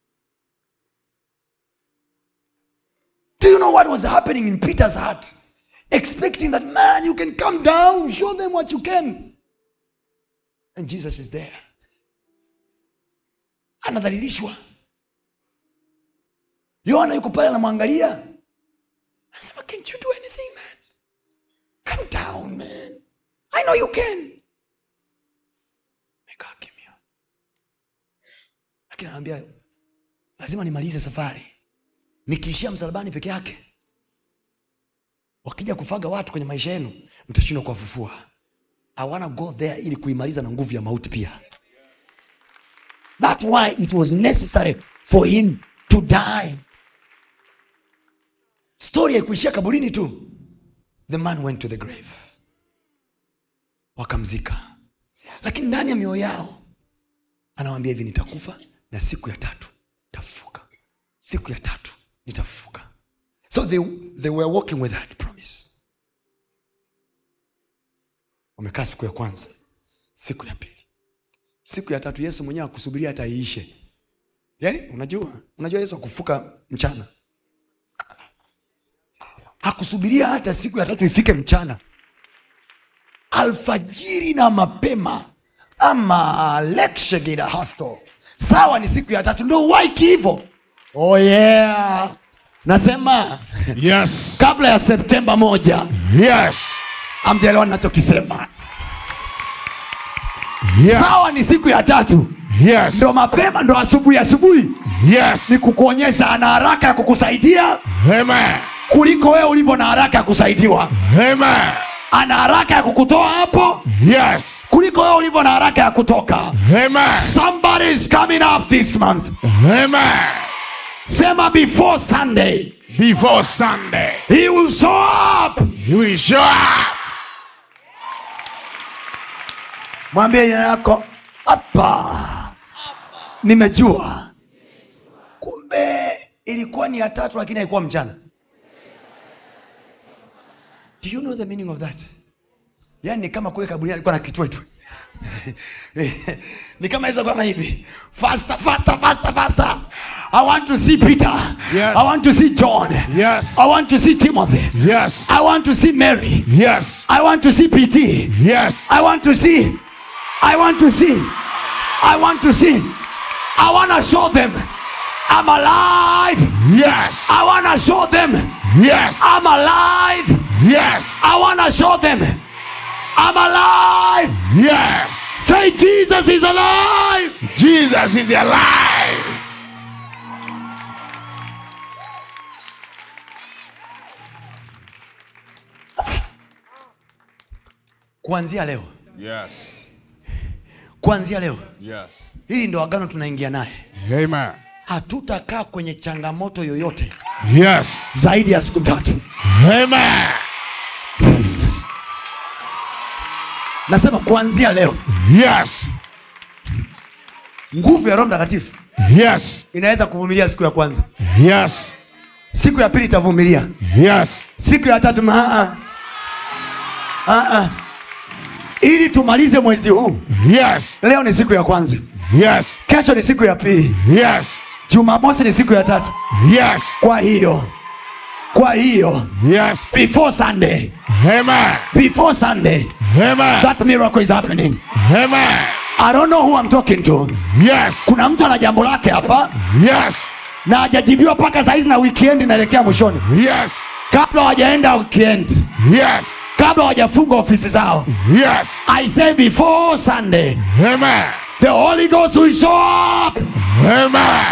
Speaker 2: do you know what was happening in peter's heart expecting that man you can come down show them what you can and jesus is there anadhalilishwa yohana yuko pale anamwangalia anasema can't you do anything man come down man i know you can mekaa kimya lakini anawambia lazima nimalize safari nikiishia msalabani peke yake wakija kufaga watu kwenye maisha yenu mtashindwa kuwafufua i wanna go there ili kuimaliza na nguvu ya mauti pia That's why it was necessary for him to die. Story haikuishia kaburini tu. The man went to the grave. Wakamzika. Lakini ndani ya mioyo yao anawambia hivi nitakufa na siku ya tatu tafufuka. Siku ya tatu nitafufuka. So they, they were walking with that promise. Wamekaa siku ya kwanza, siku ya pili siku ya tatu yesu mwenyewe akusubiria hata iishe yaani unajua unajua yesu akufuka mchana hakusubiria hata siku ya tatu ifike mchana alfajiri na mapema ama lekshegida hasto sawa ni siku ya tatu ndo waiki hivo oh yeah nasema
Speaker 3: Yes.
Speaker 2: kabla ya septemba moja
Speaker 3: Yes.
Speaker 2: amjaelewa nachokisema
Speaker 3: Yes.
Speaker 2: sawa ni siku ya tatu
Speaker 3: Yes.
Speaker 2: ndo mapema ndo asubuhi asubuhi
Speaker 3: Yes.
Speaker 2: ni kukuonyesha ana haraka ya kukusaidia
Speaker 3: Amen.
Speaker 2: kuliko wewe ulivyo na haraka ya kusaidiwa
Speaker 3: Amen.
Speaker 2: ana haraka ya kukutoa hapo
Speaker 3: Yes.
Speaker 2: kuliko wewe ulivyo na haraka ya kutoka
Speaker 3: Amen.
Speaker 2: somebody is coming up this month
Speaker 3: Amen.
Speaker 2: sema before sunday
Speaker 3: Before Sunday,
Speaker 2: he will show up
Speaker 3: he will show up.
Speaker 2: mwambie jina yako hapa nimejua kumbe ilikuwa ni ya tatu lakini haikuwa mchana do you know the meaning of that yani ni kama kule kaburini alikuwa na kitwetwe ni kama hizo kama hivi faster faster faster faster i want to see peter
Speaker 3: Yes.
Speaker 2: i want to see john
Speaker 3: Yes.
Speaker 2: i want to see timothy
Speaker 3: Yes.
Speaker 2: i want to see mary
Speaker 3: Yes.
Speaker 2: i want to see pt
Speaker 3: Yes.
Speaker 2: I want to see. I want to see. I want to see. I want to show them I'm alive.
Speaker 3: Yes.
Speaker 2: I want to show them
Speaker 3: Yes.
Speaker 2: I'm alive.
Speaker 3: Yes.
Speaker 2: I want to show them I'm alive.
Speaker 3: Yes.
Speaker 2: Say, Jesus is alive.
Speaker 3: Jesus is alive.
Speaker 2: Kuanzia leo,
Speaker 3: Yes.
Speaker 2: kuanzia leo,
Speaker 3: Yes.
Speaker 2: hili ndo agano tunaingia naye.
Speaker 3: Amen.
Speaker 2: Hatutakaa kwenye changamoto yoyote
Speaker 3: Yes.
Speaker 2: zaidi ya siku tatu.
Speaker 3: Amen.
Speaker 2: Nasema kuanzia leo,
Speaker 3: Yes.
Speaker 2: nguvu ya Roho Mtakatifu
Speaker 3: Yes.
Speaker 2: inaweza kuvumilia siku ya kwanza,
Speaker 3: Yes.
Speaker 2: siku ya pili itavumilia,
Speaker 3: Yes.
Speaker 2: siku ya tatu maa ah, ah. ili tumalize mwezi huu
Speaker 3: Yes.
Speaker 2: leo ni siku ya kwanza
Speaker 3: Yes.
Speaker 2: kesho ni siku ya pili
Speaker 3: Yes.
Speaker 2: jumamosi ni siku ya tatu
Speaker 3: Yes.
Speaker 2: kwa hiyo kwa hiyo
Speaker 3: Yes.
Speaker 2: before sunday
Speaker 3: Amen.
Speaker 2: before sunday
Speaker 3: Amen.
Speaker 2: that miracle is happening
Speaker 3: Amen.
Speaker 2: i don't know who I'm talking to
Speaker 3: Yes.
Speaker 2: kuna mtu ana jambo lake hapa
Speaker 3: Yes.
Speaker 2: na hajajibiwa mpaka saizi na weekend inaelekea mwishoni
Speaker 3: Yes.
Speaker 2: kabla hawajaenda weekend
Speaker 3: Yes.
Speaker 2: kabla hawajafunga ofisi zao
Speaker 3: Yes.
Speaker 2: i say before sunday
Speaker 3: Amen.
Speaker 2: the holy ghost will show up
Speaker 3: Amen.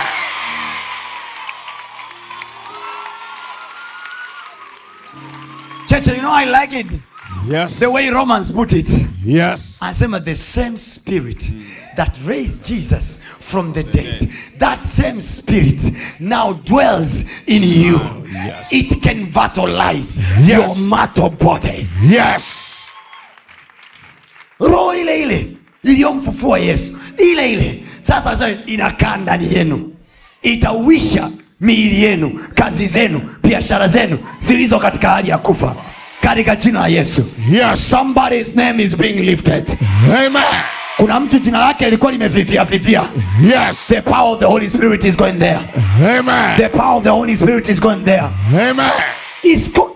Speaker 2: Church, you know I like it
Speaker 3: Yes.
Speaker 2: the way Romans put it.
Speaker 3: Yes.
Speaker 2: Anasema the same spirit that raised Jesus from the dead, that same spirit now dwells in you.
Speaker 3: Yes.
Speaker 2: It can vitalize
Speaker 3: Yes.
Speaker 2: your mortal body.
Speaker 3: Yes.
Speaker 2: roho ile ile iliyomfufua yesu ile ile sasa sasa inakaa ndani yenu itauisha miili yenu kazi zenu biashara zenu zilizo katika hali ya kufa katika jina la yesu
Speaker 3: Yes.
Speaker 2: somebody's name is being lifted
Speaker 3: Amen.
Speaker 2: kuna mtu jina lake lilikuwa limefifia fifia
Speaker 3: Yes.
Speaker 2: the power of the holy spirit is going there
Speaker 3: Amen.
Speaker 2: the power of the holy spirit is going there
Speaker 3: Amen.
Speaker 2: is go-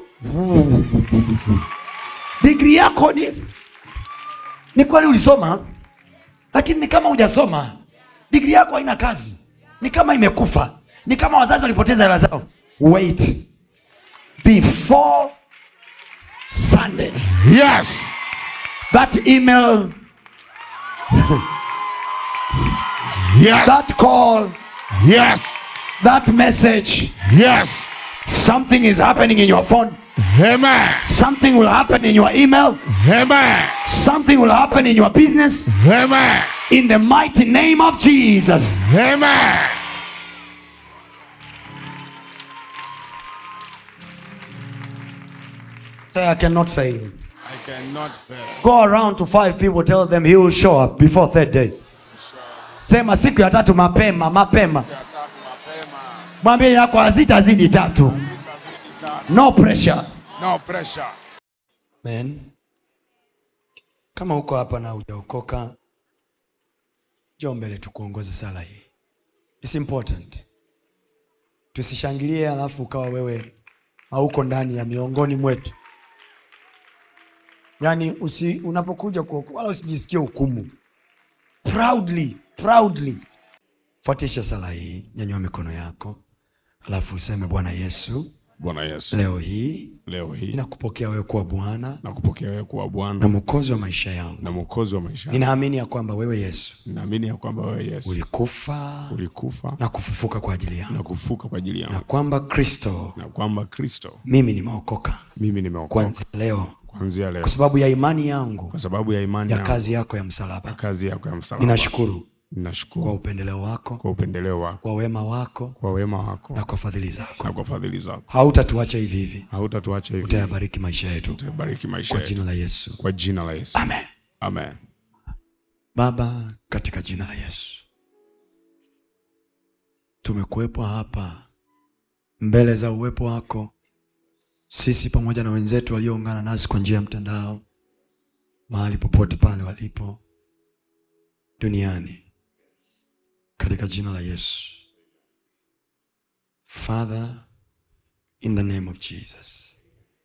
Speaker 2: digri yako ni ni kweli ulisoma lakini ni kama hujasoma digri yako haina kazi ni kama imekufa ni kama wazazi walipoteza hela zao wait before sunday
Speaker 3: Yes.
Speaker 2: that email
Speaker 3: Yes.
Speaker 2: that call
Speaker 3: Yes.
Speaker 2: that message
Speaker 3: Yes.
Speaker 2: something is happening in your phone
Speaker 3: Amen.
Speaker 2: something will happen in your email
Speaker 3: Amen.
Speaker 2: something will happen in your business
Speaker 3: Amen.
Speaker 2: in the mighty name of jesus
Speaker 3: Amen.
Speaker 2: say i cannot fail
Speaker 3: I cannot fail.
Speaker 2: go around to five people tell them he will show up before third day sema siku ya tatu mapema mapema mwambie yako hazitazidi tatu no pressure
Speaker 3: No pressure.
Speaker 2: man kama uko hapa na hujaokoka njoo mbele tukuongoze sala hii It's important tusishangilie alafu ukawa wewe hauko ndani ya miongoni mwetu yaani usi, unapokuja kuokoka wala usijisikie hukumu proudly proudly fuatisha sala hii nyanyua mikono yako alafu useme bwana yesu
Speaker 3: Bwana Yesu,
Speaker 2: leo hii
Speaker 3: leo hii
Speaker 2: ninakupokea wewe kuwa bwana
Speaker 3: nakupokea wewe kuwa
Speaker 2: na
Speaker 3: Bwana
Speaker 2: mwokozi wa maisha yangu
Speaker 3: na mwokozi wa maisha yangu.
Speaker 2: ninaamini ya kwamba wewe yesu
Speaker 3: Ninaamini ya kwamba wewe Yesu
Speaker 2: ulikufa
Speaker 3: ulikufa
Speaker 2: na kufufuka kwa ajili yangu
Speaker 3: na kufuka kwa ajili
Speaker 2: na
Speaker 3: yangu
Speaker 2: kwamba kristo
Speaker 3: na kwamba Kristo
Speaker 2: mimi nimeokoka
Speaker 3: mimi nimeokoka
Speaker 2: kwanzia leo
Speaker 3: kuanzia leo
Speaker 2: kwa sababu ya imani yangu
Speaker 3: kwa sababu ya imani
Speaker 2: ya
Speaker 3: yangu,
Speaker 2: kazi yako ya msalaba
Speaker 3: kazi yako ya msalaba.
Speaker 2: ninashukuru kwa
Speaker 3: Ninashukuru
Speaker 2: upendeleo wako
Speaker 3: kwa upendeleo wako,
Speaker 2: kwa wema wako
Speaker 3: kwa wema wako
Speaker 2: na kwa fadhili zako
Speaker 3: na kwa fadhili zako.
Speaker 2: hautatuacha hivi hivi
Speaker 3: Hautatuacha hivi,
Speaker 2: utayabariki maisha yetu
Speaker 3: utabariki maisha
Speaker 2: kwa
Speaker 3: yetu
Speaker 2: jina la yesu
Speaker 3: kwa jina la Yesu.
Speaker 2: amen
Speaker 3: Amen.
Speaker 2: baba katika jina la yesu tumekuwepo hapa mbele za uwepo wako sisi pamoja na wenzetu walioungana nasi kwa njia ya mtandao mahali popote pale walipo duniani katika jina la yesu father in the name of jesus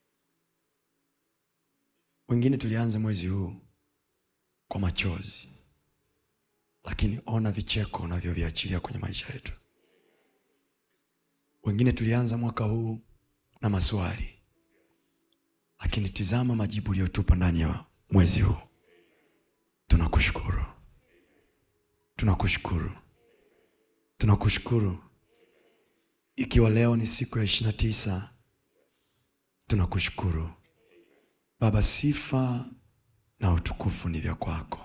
Speaker 2: wengine tulianza mwezi huu kwa machozi lakini ona vicheko unavyoviachilia kwenye maisha yetu wengine tulianza mwaka huu na maswali lakini tizama majibu uliyotupa ndani ya mwezi huu tunakushukuru tunakushukuru tunakushukuru ikiwa leo ni siku ya ishirina tisa tunakushukuru baba sifa na utukufu ni vya kwako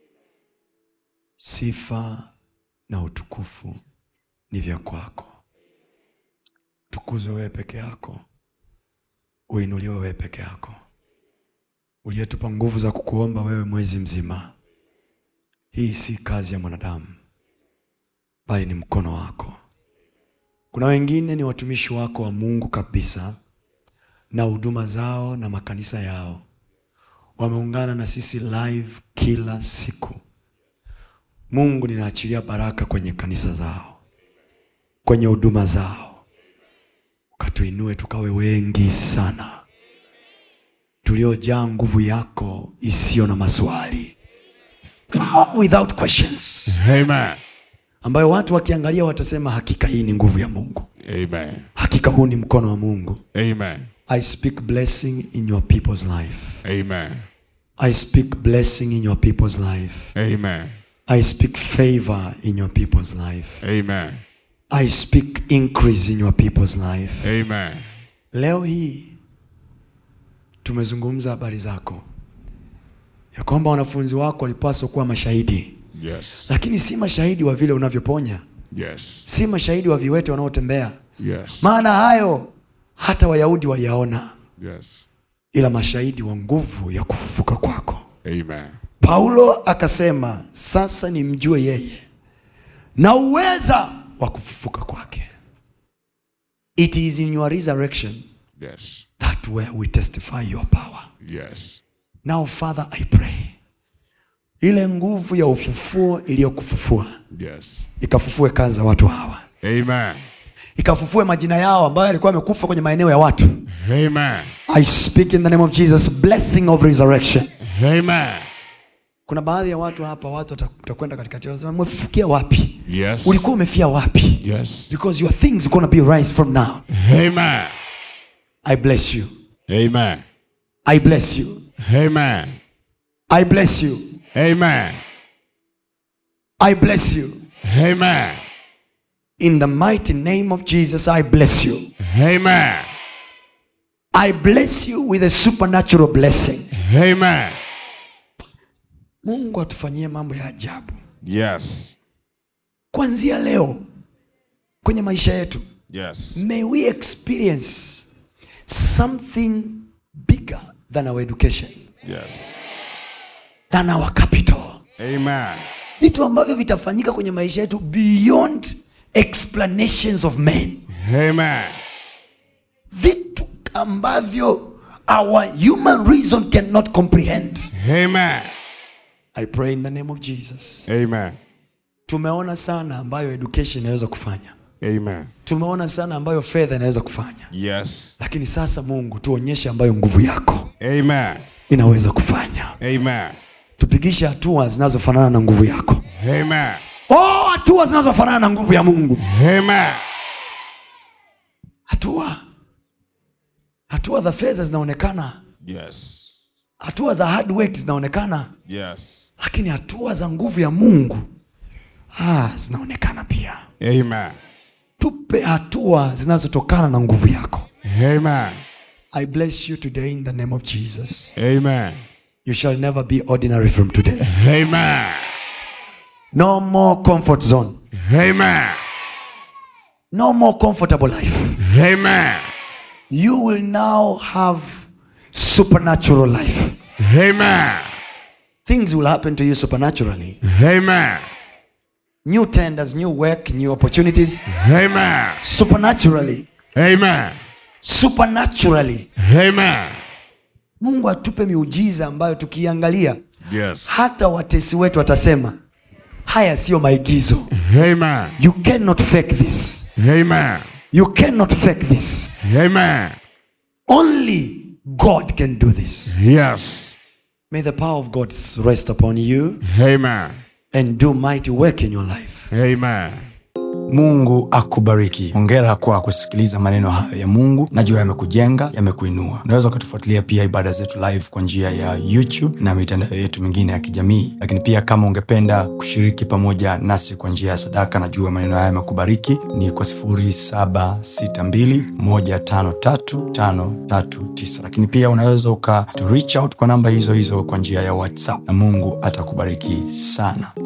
Speaker 2: sifa na utukufu ni vya kwako tukuzwe wewe peke yako uinuliwe wewe peke yako uliyetupa nguvu za kukuomba wewe mwezi mzima hii si kazi ya mwanadamu bali ni mkono wako kuna wengine ni watumishi wako wa mungu kabisa na huduma zao na makanisa yao wameungana na sisi live kila siku mungu ninaachilia baraka kwenye kanisa zao kwenye huduma zao ukatuinue tukawe wengi sana tuliojaa nguvu yako isiyo na maswali without questions
Speaker 3: Amen.
Speaker 2: ambayo watu wakiangalia watasema hakika hii ni nguvu ya mungu
Speaker 3: Amen.
Speaker 2: hakika huu ni mkono wa mungu
Speaker 3: Amen.
Speaker 2: i speak blessing in your people's life
Speaker 3: Amen.
Speaker 2: i speak blessing in your people's life
Speaker 3: Amen.
Speaker 2: i speak favor in your people's life
Speaker 3: Amen.
Speaker 2: i speak increase in your people's life
Speaker 3: Amen.
Speaker 2: leo hii tumezungumza habari zako ya kwamba wanafunzi wako walipaswa kuwa mashahidi
Speaker 3: Yes.
Speaker 2: lakini si mashahidi wa vile unavyoponya
Speaker 3: Yes.
Speaker 2: si mashahidi wa viwete wanaotembea
Speaker 3: Yes.
Speaker 2: maana hayo hata wayahudi waliyaona
Speaker 3: Yes.
Speaker 2: ila mashahidi wa nguvu ya kufufuka kwako
Speaker 3: Amen.
Speaker 2: paulo akasema sasa nimjue yeye na uweza wa kufufuka kwake it is in your resurrection
Speaker 3: Yes.
Speaker 2: that where we testify your power
Speaker 3: Yes.
Speaker 2: now father i pray ile nguvu ya ufufuo iliyokufufua
Speaker 3: Yes.
Speaker 2: ikafufue kazi za watu hawa
Speaker 3: Amen.
Speaker 2: ikafufue majina yao ambayo yalikuwa yamekufa kwenye maeneo ya watu
Speaker 3: Amen.
Speaker 2: i speak in the name of jesus blessing of resurrection
Speaker 3: Amen.
Speaker 2: kuna baadhi ya watu hapa watu wata- watakwenda katikati wanasema mmefufukia wapi
Speaker 3: Yes.
Speaker 2: ulikuwa umefia wapi
Speaker 3: Yes.
Speaker 2: because your things gonna be rise from now
Speaker 3: Amen.
Speaker 2: i bless you
Speaker 3: Amen.
Speaker 2: i bless you
Speaker 3: Amen.
Speaker 2: i bless you
Speaker 3: Amen.
Speaker 2: i bless you
Speaker 3: Amen.
Speaker 2: in the mighty name of jesus i bless you
Speaker 3: Amen.
Speaker 2: i bless you with a supernatural blessing
Speaker 3: Amen.
Speaker 2: mungu atufanyie mambo ya ajabu
Speaker 3: Yes.
Speaker 2: kuanzia leo kwenye maisha yetu
Speaker 3: Yes.
Speaker 2: may we experience something bigger than our education
Speaker 3: Yes.
Speaker 2: than our capital
Speaker 3: Amen.
Speaker 2: vitu ambavyo vitafanyika kwenye maisha yetu beyond explanations of men
Speaker 3: Amen.
Speaker 2: vitu ambavyo our human reason cannot comprehend
Speaker 3: Amen.
Speaker 2: i pray in the name of jesus
Speaker 3: Amen.
Speaker 2: tumeona sana ambayo education inaweza kufanya
Speaker 3: Amen.
Speaker 2: tumeona sana ambayo fedha inaweza kufanya
Speaker 3: Yes.
Speaker 2: lakini sasa mungu tuonyeshe ambayo nguvu yako
Speaker 3: Amen.
Speaker 2: inaweza kufanya
Speaker 3: Amen.
Speaker 2: tupigishe hatua zinazofanana na nguvu yako
Speaker 3: Amen.
Speaker 2: oh, hatua zinazofanana na nguvu ya mungu
Speaker 3: Amen.
Speaker 2: hatua hatua za fedha zinaonekana
Speaker 3: Yes.
Speaker 2: hatua za hard work zinaonekana
Speaker 3: Yes.
Speaker 2: lakini hatua za nguvu ya mungu ah, zinaonekana pia
Speaker 3: Amen.
Speaker 2: tupe hatua zinazotokana na nguvu yako
Speaker 3: Amen.
Speaker 2: i bless you today in the name of jesus
Speaker 3: Amen.
Speaker 2: you shall never be ordinary from today
Speaker 3: Amen.
Speaker 2: no more comfort zone
Speaker 3: Amen.
Speaker 2: no more comfortable life
Speaker 3: Amen.
Speaker 2: you will now have supernatural life
Speaker 3: Amen.
Speaker 2: things will happen to you supernaturally
Speaker 3: Amen.
Speaker 2: new tenders new work new opportunities
Speaker 3: Amen.
Speaker 2: supernaturally
Speaker 3: Amen.
Speaker 2: supernaturally
Speaker 3: Amen.
Speaker 2: mungu atupe miujiza ambayo tukiangalia
Speaker 3: Yes.
Speaker 2: hata watesi wetu watasema haya siyo maigizo
Speaker 3: Amen.
Speaker 2: you cannot fake this
Speaker 3: Amen.
Speaker 2: you cannot fake this
Speaker 3: Amen.
Speaker 2: only god can do this
Speaker 3: Yes.
Speaker 2: may the power of god rest upon you
Speaker 3: Amen.
Speaker 2: and do mighty work in your life
Speaker 3: Amen.
Speaker 1: mungu akubariki hongera kwa kusikiliza maneno hayo ya mungu najua yamekujenga yamekuinua unaweza ukatufuatilia pia ibada zetu live kwa njia ya youtube na mitandao yetu mingine ya kijamii lakini pia kama ungependa kushiriki pamoja nasi kwa njia ya sadaka najua maneno haya yamekubariki ni kwa 762153539 lakini pia unaweza uka to reach out kwa namba hizo hizo kwa njia ya whatsapp na mungu atakubariki sana